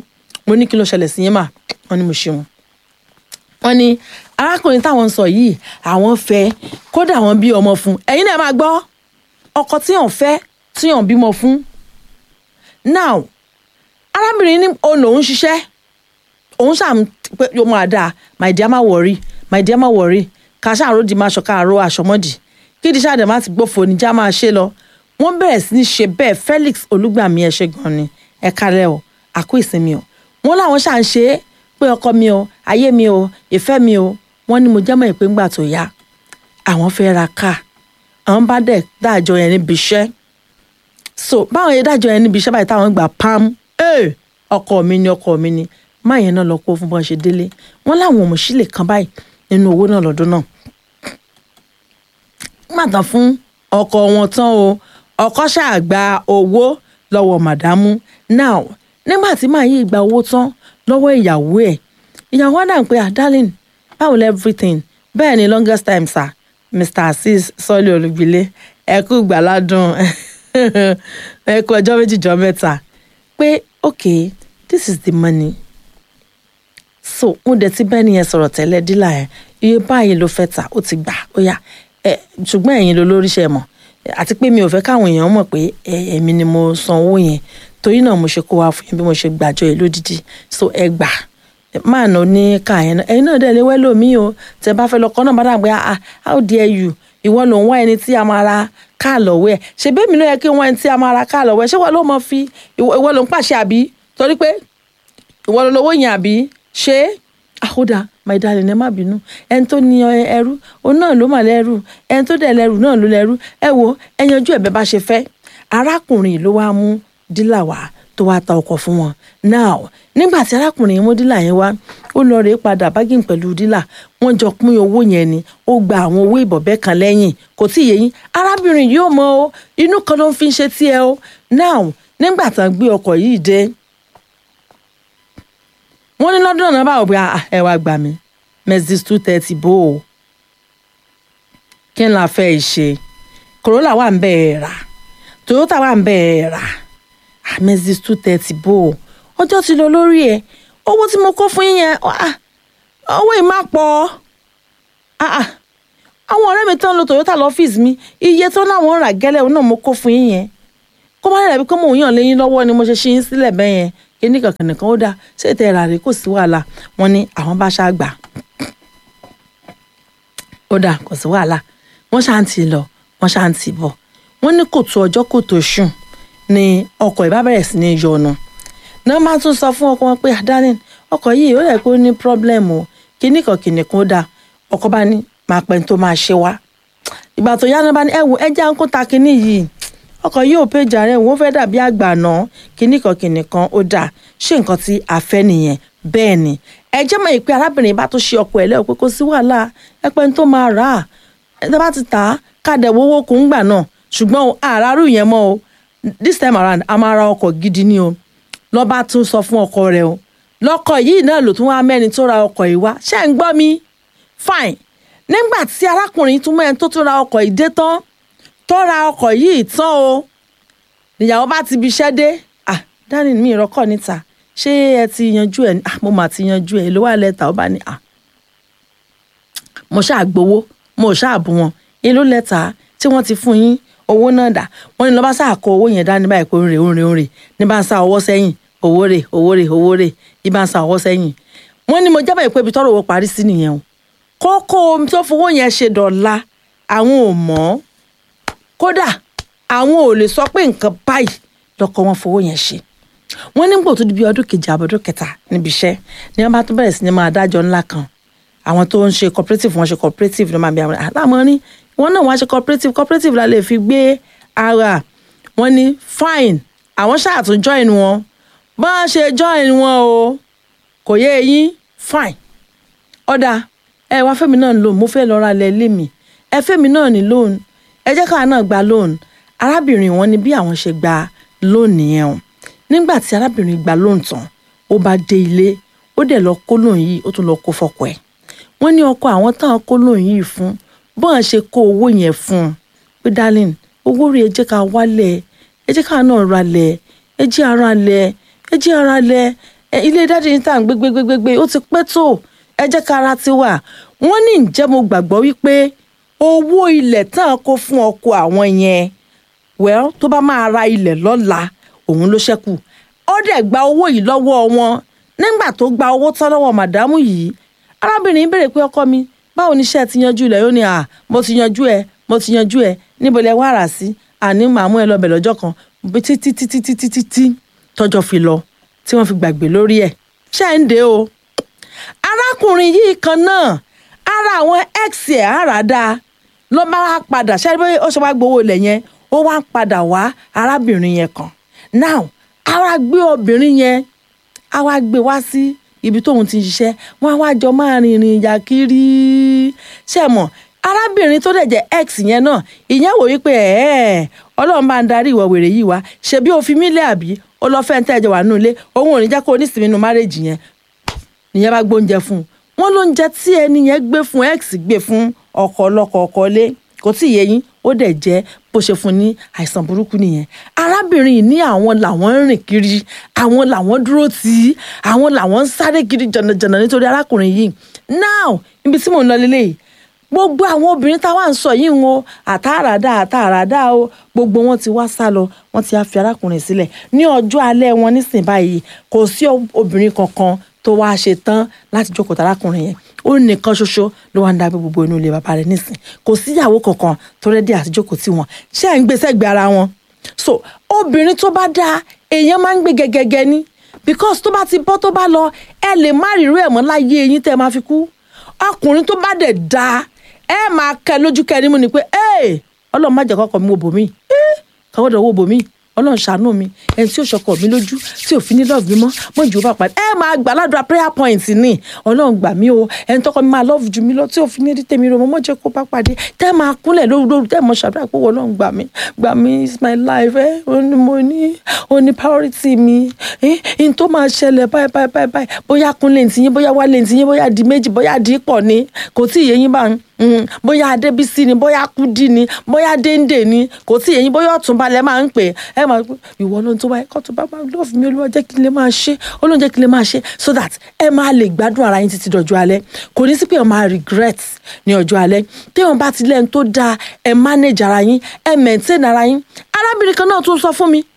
A: mo ní kí ló ṣẹlẹ̀ sí yín mà wọ́n ní mo ṣe wọn wọ́n ní arákùnrin táwọn ń sọ yìí àwọn fẹ́ kódà wọ́n bí ọmọ fún ẹ̀yin náà máa gbọ́ ọkọ tí yàn fẹ́ tí yàn bímọ fún now arábìnrin ní òun lòún ṣiṣẹ́ òun ṣàm pé yóò máa dáa my dear má worry my dear má worry ká ṣàrò di máa ṣọ káàró aṣọmọdì kí di ṣáà dẹ̀ má ti gbófo níjà máa ṣe lọ wọ́n bẹ̀rẹ̀ sí ní ṣe bẹ́ẹ̀ Felix Olúgbàmí ẹ ṣé gan ni ẹ kálẹ̀ o àkó ìsinmi o wọ́n láwọn ṣà ń ṣe é pé ọkọ mi o ayé mi o ìfẹ́ mi o wọ́n ní mo jẹ́mọ̀ ìpín ńgbà tó yá àwọn fẹ́ ra káà àwọn bá dẹ̀ dájọ́ yẹn níbi iṣẹ́ so báwọn yẹn dájọ́ yẹn níbi iṣẹ́ báyìí táwọn gbà pam ee ọkọ mi ni ọkọ mi ni má yẹn náà lọ kó fún bọ́n ṣe délé wọ́n láwọn òmùsílẹ̀ kan báyìí nínú owó náà lọ́dún náà má tán fún ọkọ wọn tán o ọkọ ṣáà gba owó lọ́wọ́ màdámù now nígbà tí màá yí gba owó tán lọ́wọ́ ìyàwó ẹ̀ ìyàwó á dà pé ah darling báwo lẹ everything bẹ́ẹ̀ ni longest time sir mr azeez sọ́ọ́lì olùgbìlé ẹ kú gbàládùn ẹ kú ọjọ́ méjì jọ mẹ́ta pé okay this is the money so mo dẹ̀ ti bẹ́ẹ̀ nìyẹn sọ̀rọ̀ tẹ́lẹ̀ dílà ẹ̀ iye báyìí ló fẹ́ tà ó ti gbà ó yá ẹ ṣùgbọ́n ẹ̀yin ló lóríṣẹ́ mọ̀ àti pé mi ò fẹ́ káwọn èèyàn mọ̀ pé èmi ni mo san owó yẹn torí náà mo ṣe kó wa fún yín bí mo ṣe gbàjọ yìí lódìdí so ẹ gbà máa nà ní ká yẹn náà ẹ̀yin náà dẹ̀ lé wẹ́lò mí o tẹ bá fẹ́ lọ kọ́ náà bá dàgbé ah how dare you ìwọ ló ń wá ẹni tí a máa ra káà lọ́wọ́ ẹ̀ ṣe bẹ́ẹ̀ mi ló yẹ kí n wá ẹni tí a máa ra káà lọ́wọ́ ẹ̀ ṣé wọ́n ló mọ fi ìwọ ló ń pàṣẹ àbí torí pé ìwọ ló lówó yẹn àbí ṣé àkódà my darling ẹ má bínú ẹni tó ní ẹrú òun náà ló mà lẹ́rù ẹni tó dẹ̀ lẹ́rù náà ló lẹ́rù ẹ wo ẹ yanjú ẹ̀ bẹ́ẹ̀ bá ṣe fẹ́ arákùnrin ló wá mú dílà wá tó wá ta ọkọ̀ fún wọn now nígbà tí arákùnrin yẹn mú dílà yẹn wá ó lọ rèé padà bágìn pẹ̀lú dílà wọ́n jọ pín owó yẹn ni ó gba àwọn owó ìbọ̀bẹ́ kan lẹ́yìn kò tí ì yé yín arábìnrin yóò mọ o inú kan ló ń fi ṣe tiẹ̀ o now nígbà tán gbé ọkọ̀ yìí dé wọ́n ní lọ́dún náà báwo bí ẹ wá gbà mí Mercedes two thirty bó o kí n la fẹ́ ṣe Corolla wà ń bẹ́ẹ̀ rà Toyota wà ń bẹ́ẹ̀ rà Mercedes two thirty bó o ọjọ́ ti lọ lórí ẹ̀ owó tí mo kó fún yín yẹn owó yìí má pọ̀ àwọn ọ̀rẹ́ mi tán lo Toyota lọ́fíìsì mi iye tó láwọn rà gẹ́lẹ́ òun náà mo kó fún yín yẹn kó má dàbí pé mò ń yàn léyìn lọ́wọ́ ni mo ṣe ṣe yín sílẹ̀ bẹ́ẹ̀ yẹn kíní kankan nìkan ó dáa ṣé ètò ẹ̀rà rẹ̀ kò sí wàhálà wọn ní àwọn bá ṣáà gbà ó dáa kò sí wàhálà wọ́n ṣáà ń tì lọ wọ́n ṣáà ń tì bọ̀ wọ́n ní kò tó ọjọ́ kò tó ṣùn ni ọkọ̀ ìbá bẹ̀rẹ̀ sí ní yọnu náà máa tún sọ fún ọkọ wọn pé darling ọkọ̀ yìí ó yẹ kó ní problem o kíní kan kíní kan ó dáa ọkọ bá ní máa pẹ́ tó máa ṣe wá ìgbà tó yá náà bá ní ẹ wo ẹ já ń kó ta kíní yìí ọkọ̀ yìí ò péjà rẹ̀ wọ́n fẹ́ dàbí àgbà náà kíní kan kíní kan ó dáa ṣé nǹkan tí a fẹ́ nìyẹn bẹ́ẹ̀ ni ẹ jẹ́ mọ̀ pé arábìnrin bá tó ṣe ọkọ̀ ẹ̀ lẹ́wọ̀ pé kò sí wàhálà ẹ pẹ́ tó máa rà á ẹ bá ti tà á káàdẹ̀ wọ́wọ́ kò ń gbà náà ṣùgbọ́n àràrù yẹn mọ́ o this time around a máa ra ọkọ̀ gidi ni o lọ́ bá tún sọ fún ọkọ rẹ̀ o lọ́kọ̀ yìí náà ló tún wá mẹ́ni tó ra ọkọ̀ yìí wá ṣé ń gbọ́ mi fine nígbà tí arákùnrin tún mẹ́ni tó tún ra ọkọ̀ yìí dé tán tó ra ọkọ̀ yìí tán o níyàwó bá ti bi iṣẹ́ dé ah darling mi ìrọ́kọ̀ níta ṣé ẹ ti yanjú ẹ ah mo mà ti yanjú ẹ ló wà lẹ́tà ó bá ní ah mo ṣáà gbowó mo ṣáà bù wọn èló lẹ́tà tí wọ́n ti fún yín owó náà dà wọ́n ní lọ́ bá sáà kó owó yẹn dání báyìí pé òǹrè òǹrè òǹrè ní bá ń sá ọwọ́ sẹ́yìn owó rè owó rè owó rè ní bá ń sá ọwọ́ sẹ́yìn wọ́n ní mo jábọ̀ ìpè ibi tọ́rọ̀ owó parí sí nìyẹn o kókó tó fowó yẹn ṣe dọ̀la àwọn ò mọ̀ kódà àwọn ò lè sọ pé nǹkan báyìí lọkọ wọn fowó yẹn ṣe wọn nígbà tó di bí ọdún kejì àbọ̀dún kẹta níbi iṣẹ́ ni wọn bá tún bẹ̀rẹ̀ sí ni máa dájọ́ ńlá kan àwọn tó ń ṣe cooperative wọn ṣe cooperative ló máa bí àwọn àlámọ́ ní wọn náà wọn ṣe cooperative cooperative la lè fi gbé ara wọn ní fine àwọn ṣáàtún join wọn bá a ṣe join wọn o kò yé eyín fine ọ̀dà ẹ wá fẹ́mi náà lóun mo fẹ́ lọ ra ilẹ̀ ilé mi ẹ fẹ́mi náà ní loan ẹ jẹ́ káwa náà gba loan arábìnrin wọn ni bí àwọn ṣe gba loan nìyẹn o nígbà tí arábìnrin gba loan tán ó bá dé ilé ó dẹ̀ lọ kó loan yìí ó tún lọ kó fọ́kọ ẹ̀ wọ́n ní ọkọ àwọn táwọn kó loan yìí fún bọ́n ṣe kó owó yẹn fún un pé darling owó rẹ̀ ẹ jẹ́ ká wálẹ̀ ẹ jẹ́ ká náà ralẹ̀ ẹ jẹ́ ara lẹ̀ ẹ jẹ́ ara lẹ̀ ẹ, ilé dáàdi yín tá à ń gbé gbé gbé gbé gbé ó ti pẹ́ tó ẹ jẹ́ ká ara ti wà wọ́n ní ǹjẹ́ mo gbàgbọ́ wípé owó ilẹ̀ tán kó fún ọkọ àwọn yẹn well tó bá máa ra ilẹ̀ lọ́la òun ló ṣẹ́kù ó dẹ̀ gba owó yìí lọ́wọ́ wọn nígbà tó gba owó tán lọ́wọ́ màdámù yìí arábìnrin béèrè pé ọkọ mi báwo ni iṣẹ́ ti yanjú ilẹ̀ yóò ní à mo ti yanjú ẹ mo ti yanjú ẹ níbo lẹ wá rà sí àní màá mú ẹ lọ bẹ̀ lọ́jọ́ kan bí títí títí títí títí tọ́jọ́ fi lọ tí wọ́n fi gbàgbé lórí ẹ̀ ṣé ń dé o arákùnrin yìí kan náà ara àwọn ex ẹ̀ àràdá ló bá wá padà ṣe pé ó ṣe wá gbowó ilẹ̀ yẹn ó wá ń padà wá arábìnrin yẹn kan now ara gbé obìnrin yẹn a wá gbé wá sí ibi tóun ti ń ṣiṣẹ́ wọ́n á wá jọ máa rìnrìn ìjà kiri ṣe mọ̀ arábìnrin tó dẹ̀ jẹ́ ex yẹn náà ìyẹn wò wípé ẹ̀ẹ́ ọlọ́run bá ń darí ìwọ wèrè yìí wá ṣebí o fi mí lé àbí ó lọ fẹ́ ń tẹ́jọ wà nínú ilé òun ò ní jẹ́ kó o ní ìsinmi nínú márèjì yẹn nìyẹn bá gbóúnjẹ fún un wọn lóúnjẹ tí ẹni yẹn gbé fún ex gbé fún ọkọ ọlọkọ ọkọ lé kò tí ì yé yín ó dẹ̀ jẹ́ bó ṣe fún ní àìsàn burúkú nìyẹn arábìnrin yìí ní àwọn làwọn ń rìn kiri àwọn làwọn dúró tì í àwọn làwọn ń sáré kiri jànàjànà nítorí arákùnrin yìí now ibi tí mò ń lọ lélẹ́yìí gbogbo àwọn obìnrin táwa ń sọ yìí ń o àtàràdà àtàràdà o gbogbo wọn ti wá sá lọ wọn ti á fi arákùnrin sílẹ̀ ní ọjọ́ alẹ́ wọn nísìnyí báyìí kò sí obìnrin kankan tó wáá ṣe tán láti jókòó tarákùnrin yẹn ó nìkan ṣoṣo ló wá ń dá gbogbo inú ilé bàbá rẹ̀ nísìn kò síyàwó kankan tó rẹ́dí àti jókòó tí wọn ṣé ẹ̀ ń gbé sẹ́gbẹ̀ẹ́ ara wọn so obìnrin tó bá dáa èèyàn máa ń gbé gẹ́gẹ́gẹ́ ní because tó bá ti bọ́ tó bá lọ ẹ lè má rí irú ẹ̀ mọ́ láyé eyín tẹ́ ẹ máa fi kú ọkùnrin tó bá dẹ̀ dáa ẹ máa kẹ lójú kẹ nímú ni pé ẹ ọlọ́run má jẹ́ kọ́kọ́ mi wo bòmí kọ́kọ́dọ̀ wo bòmí ọlọ́run ṣàánú mi ẹni tí ó ṣọkọ mi lójú tí ò fi ní love mi mọ́ mọ́ ìjọba pàdé ẹ máa gbà ládùúrà prayer point ni ọlọ́run gbà mí o ẹni tọkọ mi máa love jù mí lọ tí ò fi ní rí tèmi rò mọ́ mọ́ jẹ́ kó bá pàdé tẹ́ máa kúnlẹ̀ lóru lóru tẹ́ mọ́ ṣàdúrà pé ọlọ́run gbà mí gbà mí is my life ẹ ó ní mo ní ó ní priority mi ẹ n tó máa ṣẹlẹ̀ báyìí báyìí báyìí báyìí bóyá kúnlẹ̀ ntìyín bóyá wálé ntìyín bóyá di méjì bóyá di pọ̀ ni kò tí ì yé yín bá ń Mm, bóyá adébísí ni bóyá kúdí ni bóyá déńdé ni kò tí èyí bóyá ọ̀túnba lẹ máa ń pè ẹ máa pè ìwọ ló ń tó báyìí kó tó bá máa lọ́ọ̀fù mi olúwa jẹ́ kí n lè máa ṣe olóhùn jẹ́ kí n lè máa ṣe so that ẹ máa lè gbádùn ara yín títí dọ̀jọ́ alẹ́ kò ní sí pé ẹ máa regret ní ọjọ́ alẹ́ téèyàn bá ti lẹ́nu tó dáa ẹ manage ara yín ẹ maintain ara yín arábìnrin kan náà tún sọ fún mi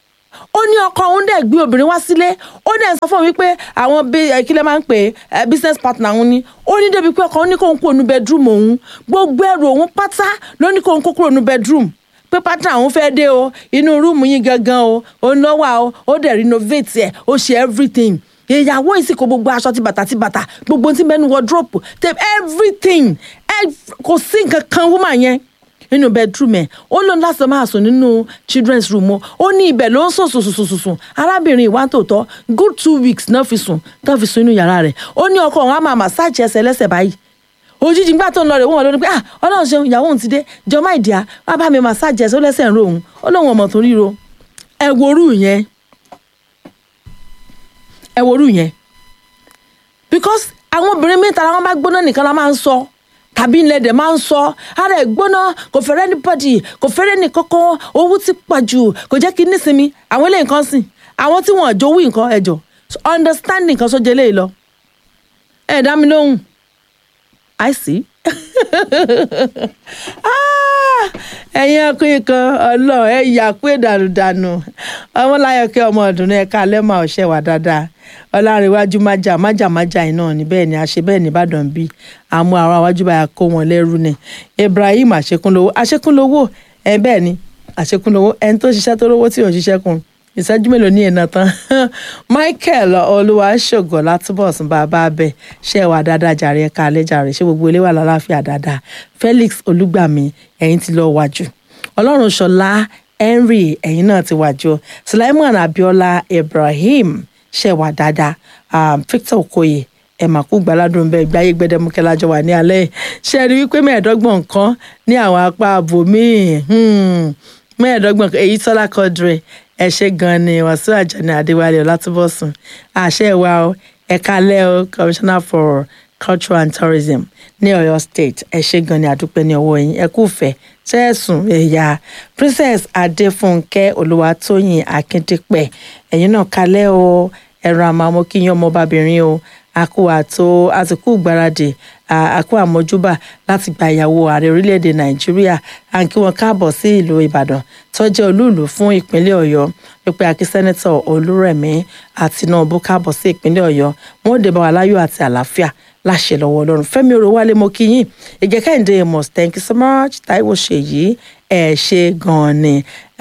A: ó ní ọkọ òun dẹ̀ gbé obìnrin wá sílé ó dẹ̀ sọ fún mi pé àwọn kí lè máa ń pè é business partner òun ni ó ní débi pé ọkọ òun ní kóun kúrò ní bedroom òun gbogbo ẹrù òun pátá ló ní kóun kó kúrò ní bedroom pé partner òun fẹ́ dé o inú rúùmù yín gangan o ó ń lọ́wọ́ o ó dẹ̀ renovate ẹ̀ ó ṣe everything ìyàwó yìí sì kó gbogbo aṣọ ti bàtà ti bàtà gbogbo tí mẹ́nu wardrobe tape everything kò sí nǹkan kan woman yẹn nínú bedroom ẹ ó lóun láti máa sùn nínú children's room o ó ní ibẹ̀ ló ń sùn sùn sùn sùn sùn arábìnrin ìwà tòótọ́ good two weeks náà fi sùn náà fi sùn inú yàrá rẹ̀ ó ní ọkọ òun á máa massage ẹsẹ̀ lẹ́sẹ̀ báyìí òjijì nígbà tó ń lọ rẹ̀ wọ́n lórí pé ah ọlọ́run ṣeun ìyàwó òun ti dé jọmọ ìdíyà wàá bá mi massage ẹsẹ̀ ó lẹ́sẹ̀ ń ro òun ó lóun ọmọ tó ríro ẹ worú yẹn ẹ worú yẹn because àwọn obìnrin mi tara wọn bá gbóná nìkan la máa ń sọ tàbí ilẹ̀ dẹ̀ máa ń sọ ara ẹ̀ gbóná kò fẹ́rẹ́ ní bọ́dì kò fẹ́rẹ́ ní kọ́kọ́ owó ti pọ̀ jù kò jẹ́ kí nísinmi àwọn ilé nǹkan sìn àwọn tí wọ́n jowú nǹkan ẹ̀jọ̀ understanding kan sójú eléyìí lọ ẹ̀ dá mi lóhùn I see ẹ̀yin ọkùnrin kan ọlọ́ọ̀ ẹ̀ yà pé dànùdànù ọmọláyọ̀kẹ́ ọmọ ọdún ní ẹ̀ka alẹ́ máa ọ̀ṣẹ́ wà dáadáa ọlárẹ̀wájú májà májà májà iná ni bẹ́ẹ̀ ni àṣẹ bẹ́ẹ̀ ní ìbàdàn bíi àmú àwọn àwájú báyà kó wọn lẹ́rú ni ibrahim àṣekúnlówó àṣekúnlówó ẹ̀ bẹ́ẹ̀ ni àṣekúnlówó ẹni tó ṣiṣẹ́ tó lówó tí ò ń ṣiṣẹ́ kun ìṣẹ́jú mélòó ní ìná tán michael olúwaṣògo látúbọ̀sùn bàbá abẹ ṣe wà dáadáa jàre ẹ̀ka alẹ́ jàre ṣé gbogbo ilé wà lálàáfíà dáadáa felix olúgbàmí ẹ̀yin ti lọ wájú ọlọ́run ṣọlá henry ẹ̀yin náà ti wájú sulaiman abiola ibrahim ṣe wà dáadáa um, victor okoye ẹ mà kú gbàládùn bẹ́ẹ̀ gbáyé gbẹdẹmukẹ lájọ wà ní alẹ́ ṣe rí wípé mẹ́ẹ̀ẹ́dọ́gbọ̀n kan ní àwọn apá àbòmíì mẹ́ẹ̀ẹ́dọ́gbọ̀n èyí tọ́lá kọ́dùrẹ́ ẹ ṣe gan ni wàsíù àjàní adéwálé ọlátúbọ̀sùn àṣẹ wa o ẹ̀ka lẹ́ o commissioner for culture and tourism ní ọ̀yọ́ state ẹ ṣe gan ni àdúpẹ́ ní ọwọ́ yín ẹ kú fẹ́ tẹ́ẹ̀sùn ẹ̀yà princess adéfúnkẹ́ olúwatóyìn akíndípẹ̀ ẹ̀yin náà kalẹ́ o ẹ̀rọ àmọ́ mo kí yín ọmọbabìnrin o àkó àtò àtìkú gbáradì àkó àmójúbà láti gba ìyàwó ààrẹ orílẹ̀-èdè nàìjíríà à ń kí wọn káàbọ̀ sí ìlú ìbàdàn tó jẹ́ olúùlú fún ìpínlẹ̀ ọ̀yọ́ pípẹ́ akí sẹ́nẹ́tọ̀ olúrẹ̀mí àtinúbù káàbọ̀ sí ìpínlẹ̀ ọ̀yọ́ wọn ò dé bá wa láyọ̀ àti àlàáfíà láṣẹ lọ́wọ́ ọlọ́run fẹ́mi orowálé mo kí yín ìgẹ́ kẹ́hìndé amos thank you so much táíwò ṣèyí ẹ̀ ṣe gan-an ni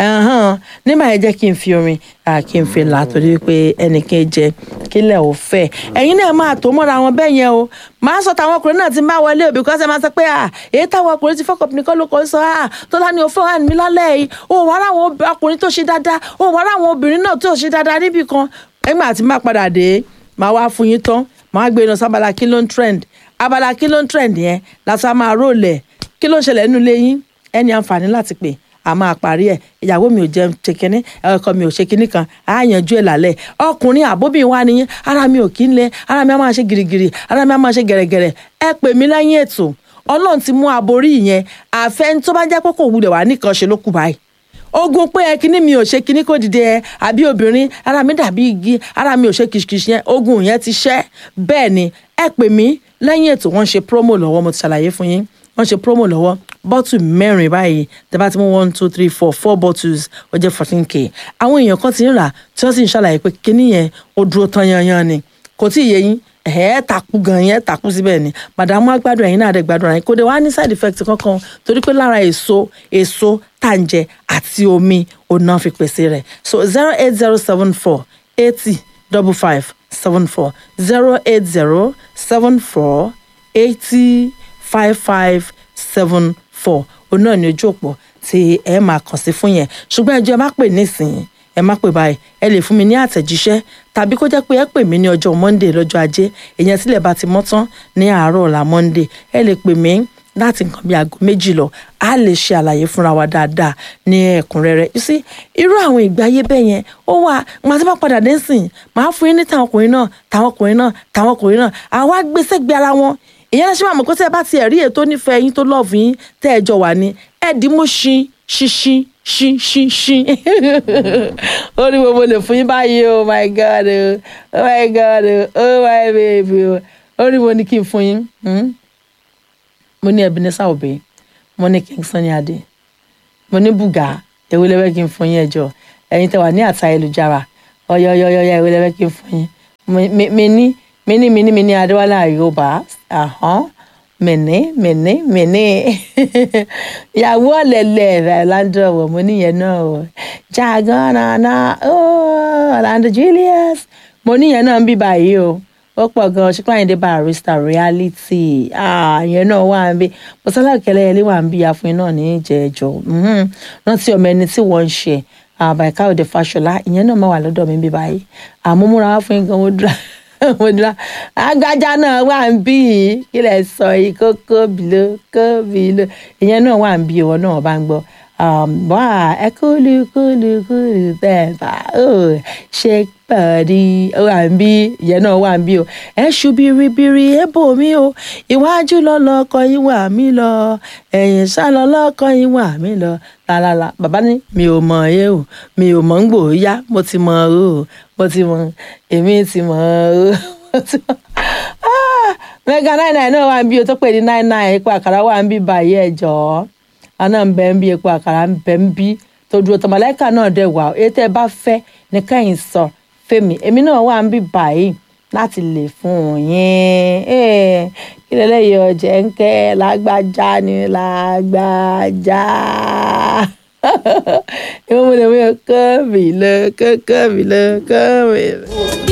A: nígbà yẹn jẹ́ kí n fi orin kí n fi là torí pé ẹnìkan jẹ kílẹ̀ ò fẹ́ ẹ̀yin náà máa tó mọ́ra wọn bẹ́ẹ̀ yẹn o máa sọ táwọn ọkùnrin náà ti máa wọlé òbí kọ́sẹ̀ máa sọ pé èyí táwọn ọkùnrin ti fọ́kọ̀ nìkan ló kọ́ sọ tó lá ní o fẹ́ hàn mí lálẹ́ yìí o wà láwọn ọkùnrin tó ṣe dáadáa o wà láwọn obìnrin náà tó ṣe dáadáa níbì kan ẹgbẹ́ àti má padà dé máa wá fún yín tán máa gbé iná sábàlá kí ló ń trend abala kí ló ń trend yẹn lásán máa rólẹ̀ kí ló ń ṣẹlẹ̀ nínú ilé yín ẹni àǹfààní láti pè a máa parí ẹ ìyàwó mi ò jẹun ṣe kínní ọkọ mi ò ṣe kínní kan á yanjú ẹ lálẹ́ ọkùnrin àbóbìnrin wa nìyẹn ara mi ò kí ń lẹ ara mi á máa ṣe gìrìgìrì ara mi á máa ṣe gẹ̀rẹ̀gẹ̀rẹ̀ ẹ pè mí lẹ́yìn ètò ọlọ́run ti mú aborí yẹn àfẹn tó bá jẹ́ pé kò wulẹ̀ wá nìkan ṣe ló kù báyìí ogun pé ẹ kíní mi ò ṣe kíní kó dìde ẹ àbí obìnrin ara mi dàbí igi ara mi ò ṣe kìṣìkìṣì yẹn ogun yẹn ti ṣẹ́ bẹ́ẹ̀ ni ẹ pè mí lẹ́yìn ètò wọ́n ṣe promo lọ́wọ́ mo ti ṣàlàyé fún yín wọ́n ṣe promo lọ́wọ́ bọ́tù mẹ́rin báyìí tẹ́ bá ti mú one two three four four bottles ó jẹ́ fourteen k àwọn èèyàn kan ti ń rà tí wọ́n sì ń ṣàlàyé pé kíní yẹn ó dúró tán yanyan ni kò tí ì yé yín ẹ takú gan yẹn takú síbẹ̀ ni màdàmú agbádùn ẹ̀yin náà dẹ̀ gbádùn ẹ̀yin kò dé wá ní side effect kankan torí pé lára èso èso tàǹjẹ àti omi òun fi pèsè rẹ̀ so zero eight zero seven four eighty double five seven four zero eight zero seven four eighty five five seven four òun náà ní ojú òpó tí ẹ máa kàn sí fún yẹn ṣùgbọ́n ẹjọ́ ẹ má pè nísìnyí ẹ má pè báyìí ẹ lè fún mi ní àtẹ̀jíṣẹ́ tàbí kó jẹ́ pé ẹ pè mí ní ọjọ́ monday lọ́jọ́ ajé èyàn sílẹ̀ bá ti mọ́ tán ní àárọ̀ ọ̀la monday ẹ lè pè mí láti nǹkan bíi aago méjì lọ a lè ṣe àlàyé fúnra wa dáadáa ní ẹ̀kúnrẹ́rẹ́ you see irú àwọn ìgbé ayé bẹ́ẹ̀ yẹn ó wà màá ti bá padà dé sìn màá fún yín ní tàwọn ọkùnrin náà tàwọn ọkùnrin náà tàwọn ọkùnrin náà àwa gbèsè gbé ara wọn ìyẹn náà ṣe máa mọ̀ pé tẹ́ ẹ bá ti ẹ̀rí ètò nífẹ̀ẹ́ yín tó lọ́ọ̀fù yín tẹ́ ẹ jọ wà ní ẹ̀ẹ́dínmú ṣin ṣinṣin ṣin ṣin ṣin ó ní gbogbo lè fún yín báyìí oh my god oh my god oh my baby ó ní mo ní kí n fún yín mo ní Ebenezer Obey mo ní King Sunny Adé mo ní Buga èwo lẹ́wẹ́ kí n fún yín ẹjọ́ ẹ̀yin tẹ́ wà ní àtà ayélujára ọ̀yọ̀yọ̀yọ̀ èwo lẹ́wẹ́ kí n fún yín mi ní mi ní mi ní mi ní Adéwálé Àyùbá mẹ̀ní mẹ̀ní mẹ̀ní ìyàwó ọ̀lẹ̀lẹ̀ Orlando wọ̀ mo níyẹn náà o jagana na Orlando Julius mo níyẹn náà ń bí báyìí o ó pọ̀ gan-an ṣùgbọ́n àyìndé barrister reality ìyẹn náà wà ń bí bọ́sálà kẹlẹ́yẹlé wà ń bí àfin náà ní ìjẹ́jọ́ rántí ọmọ ẹni tí wọ́n ń ṣe àbàìká òde fàṣọlá ìyẹn náà máa wà lọ́dọ̀ mi bí báyìí àmúmúra wá fún gan mo dúrà mo dúrà agbájá náà wà ń bí yìí kí lè sọ yìí kókó bìló kó bìló ìyẹn náà wà ń bí ìwọ náà bá ń gbọ́ bọ́à ẹ kúlù kúlù kúlù bẹ́ẹ̀ bá ṣe pàdé wà ń bí ìyẹn náà wà ń bí o ẹ ṣu biribiri ẹ bò mí o iwájú lọlọkọ yín wà mí lọ ẹ̀yìn sá lọlọkọ yín wà mí lọ lálálá bàbá ní mi ò mọ̀ ẹ́ o mi ò mọ̀ ń gbò ó yá mo ti mọ̀ o mo ti mọ̀ èmi ti mọ̀ o mo ti mọ̀ mega nine nine náà wà ń bí o tó pè ní nine nine ipò àkàrà wà ń bí báyìí ẹ jọ̀ọ́ àná ń bẹ ń bí epo àkàrà ń bẹ ń bí tó dúró tọmọlẹ́kà náà dẹ̀ wà èyí tẹ́ ẹ bá fẹ́ ní kẹ́yìn sọ fẹ́mi èmi náà wà ń bí báyìí láti lè fún yín kí lélẹ́yìí ọ̀jẹ̀ ń kẹ́ lágbájá ni lágbájá ìwọ́n mo lè mú yọ kọ́ mi lọ kọ́ kọ́ mi lọ kọ́ mi lọ.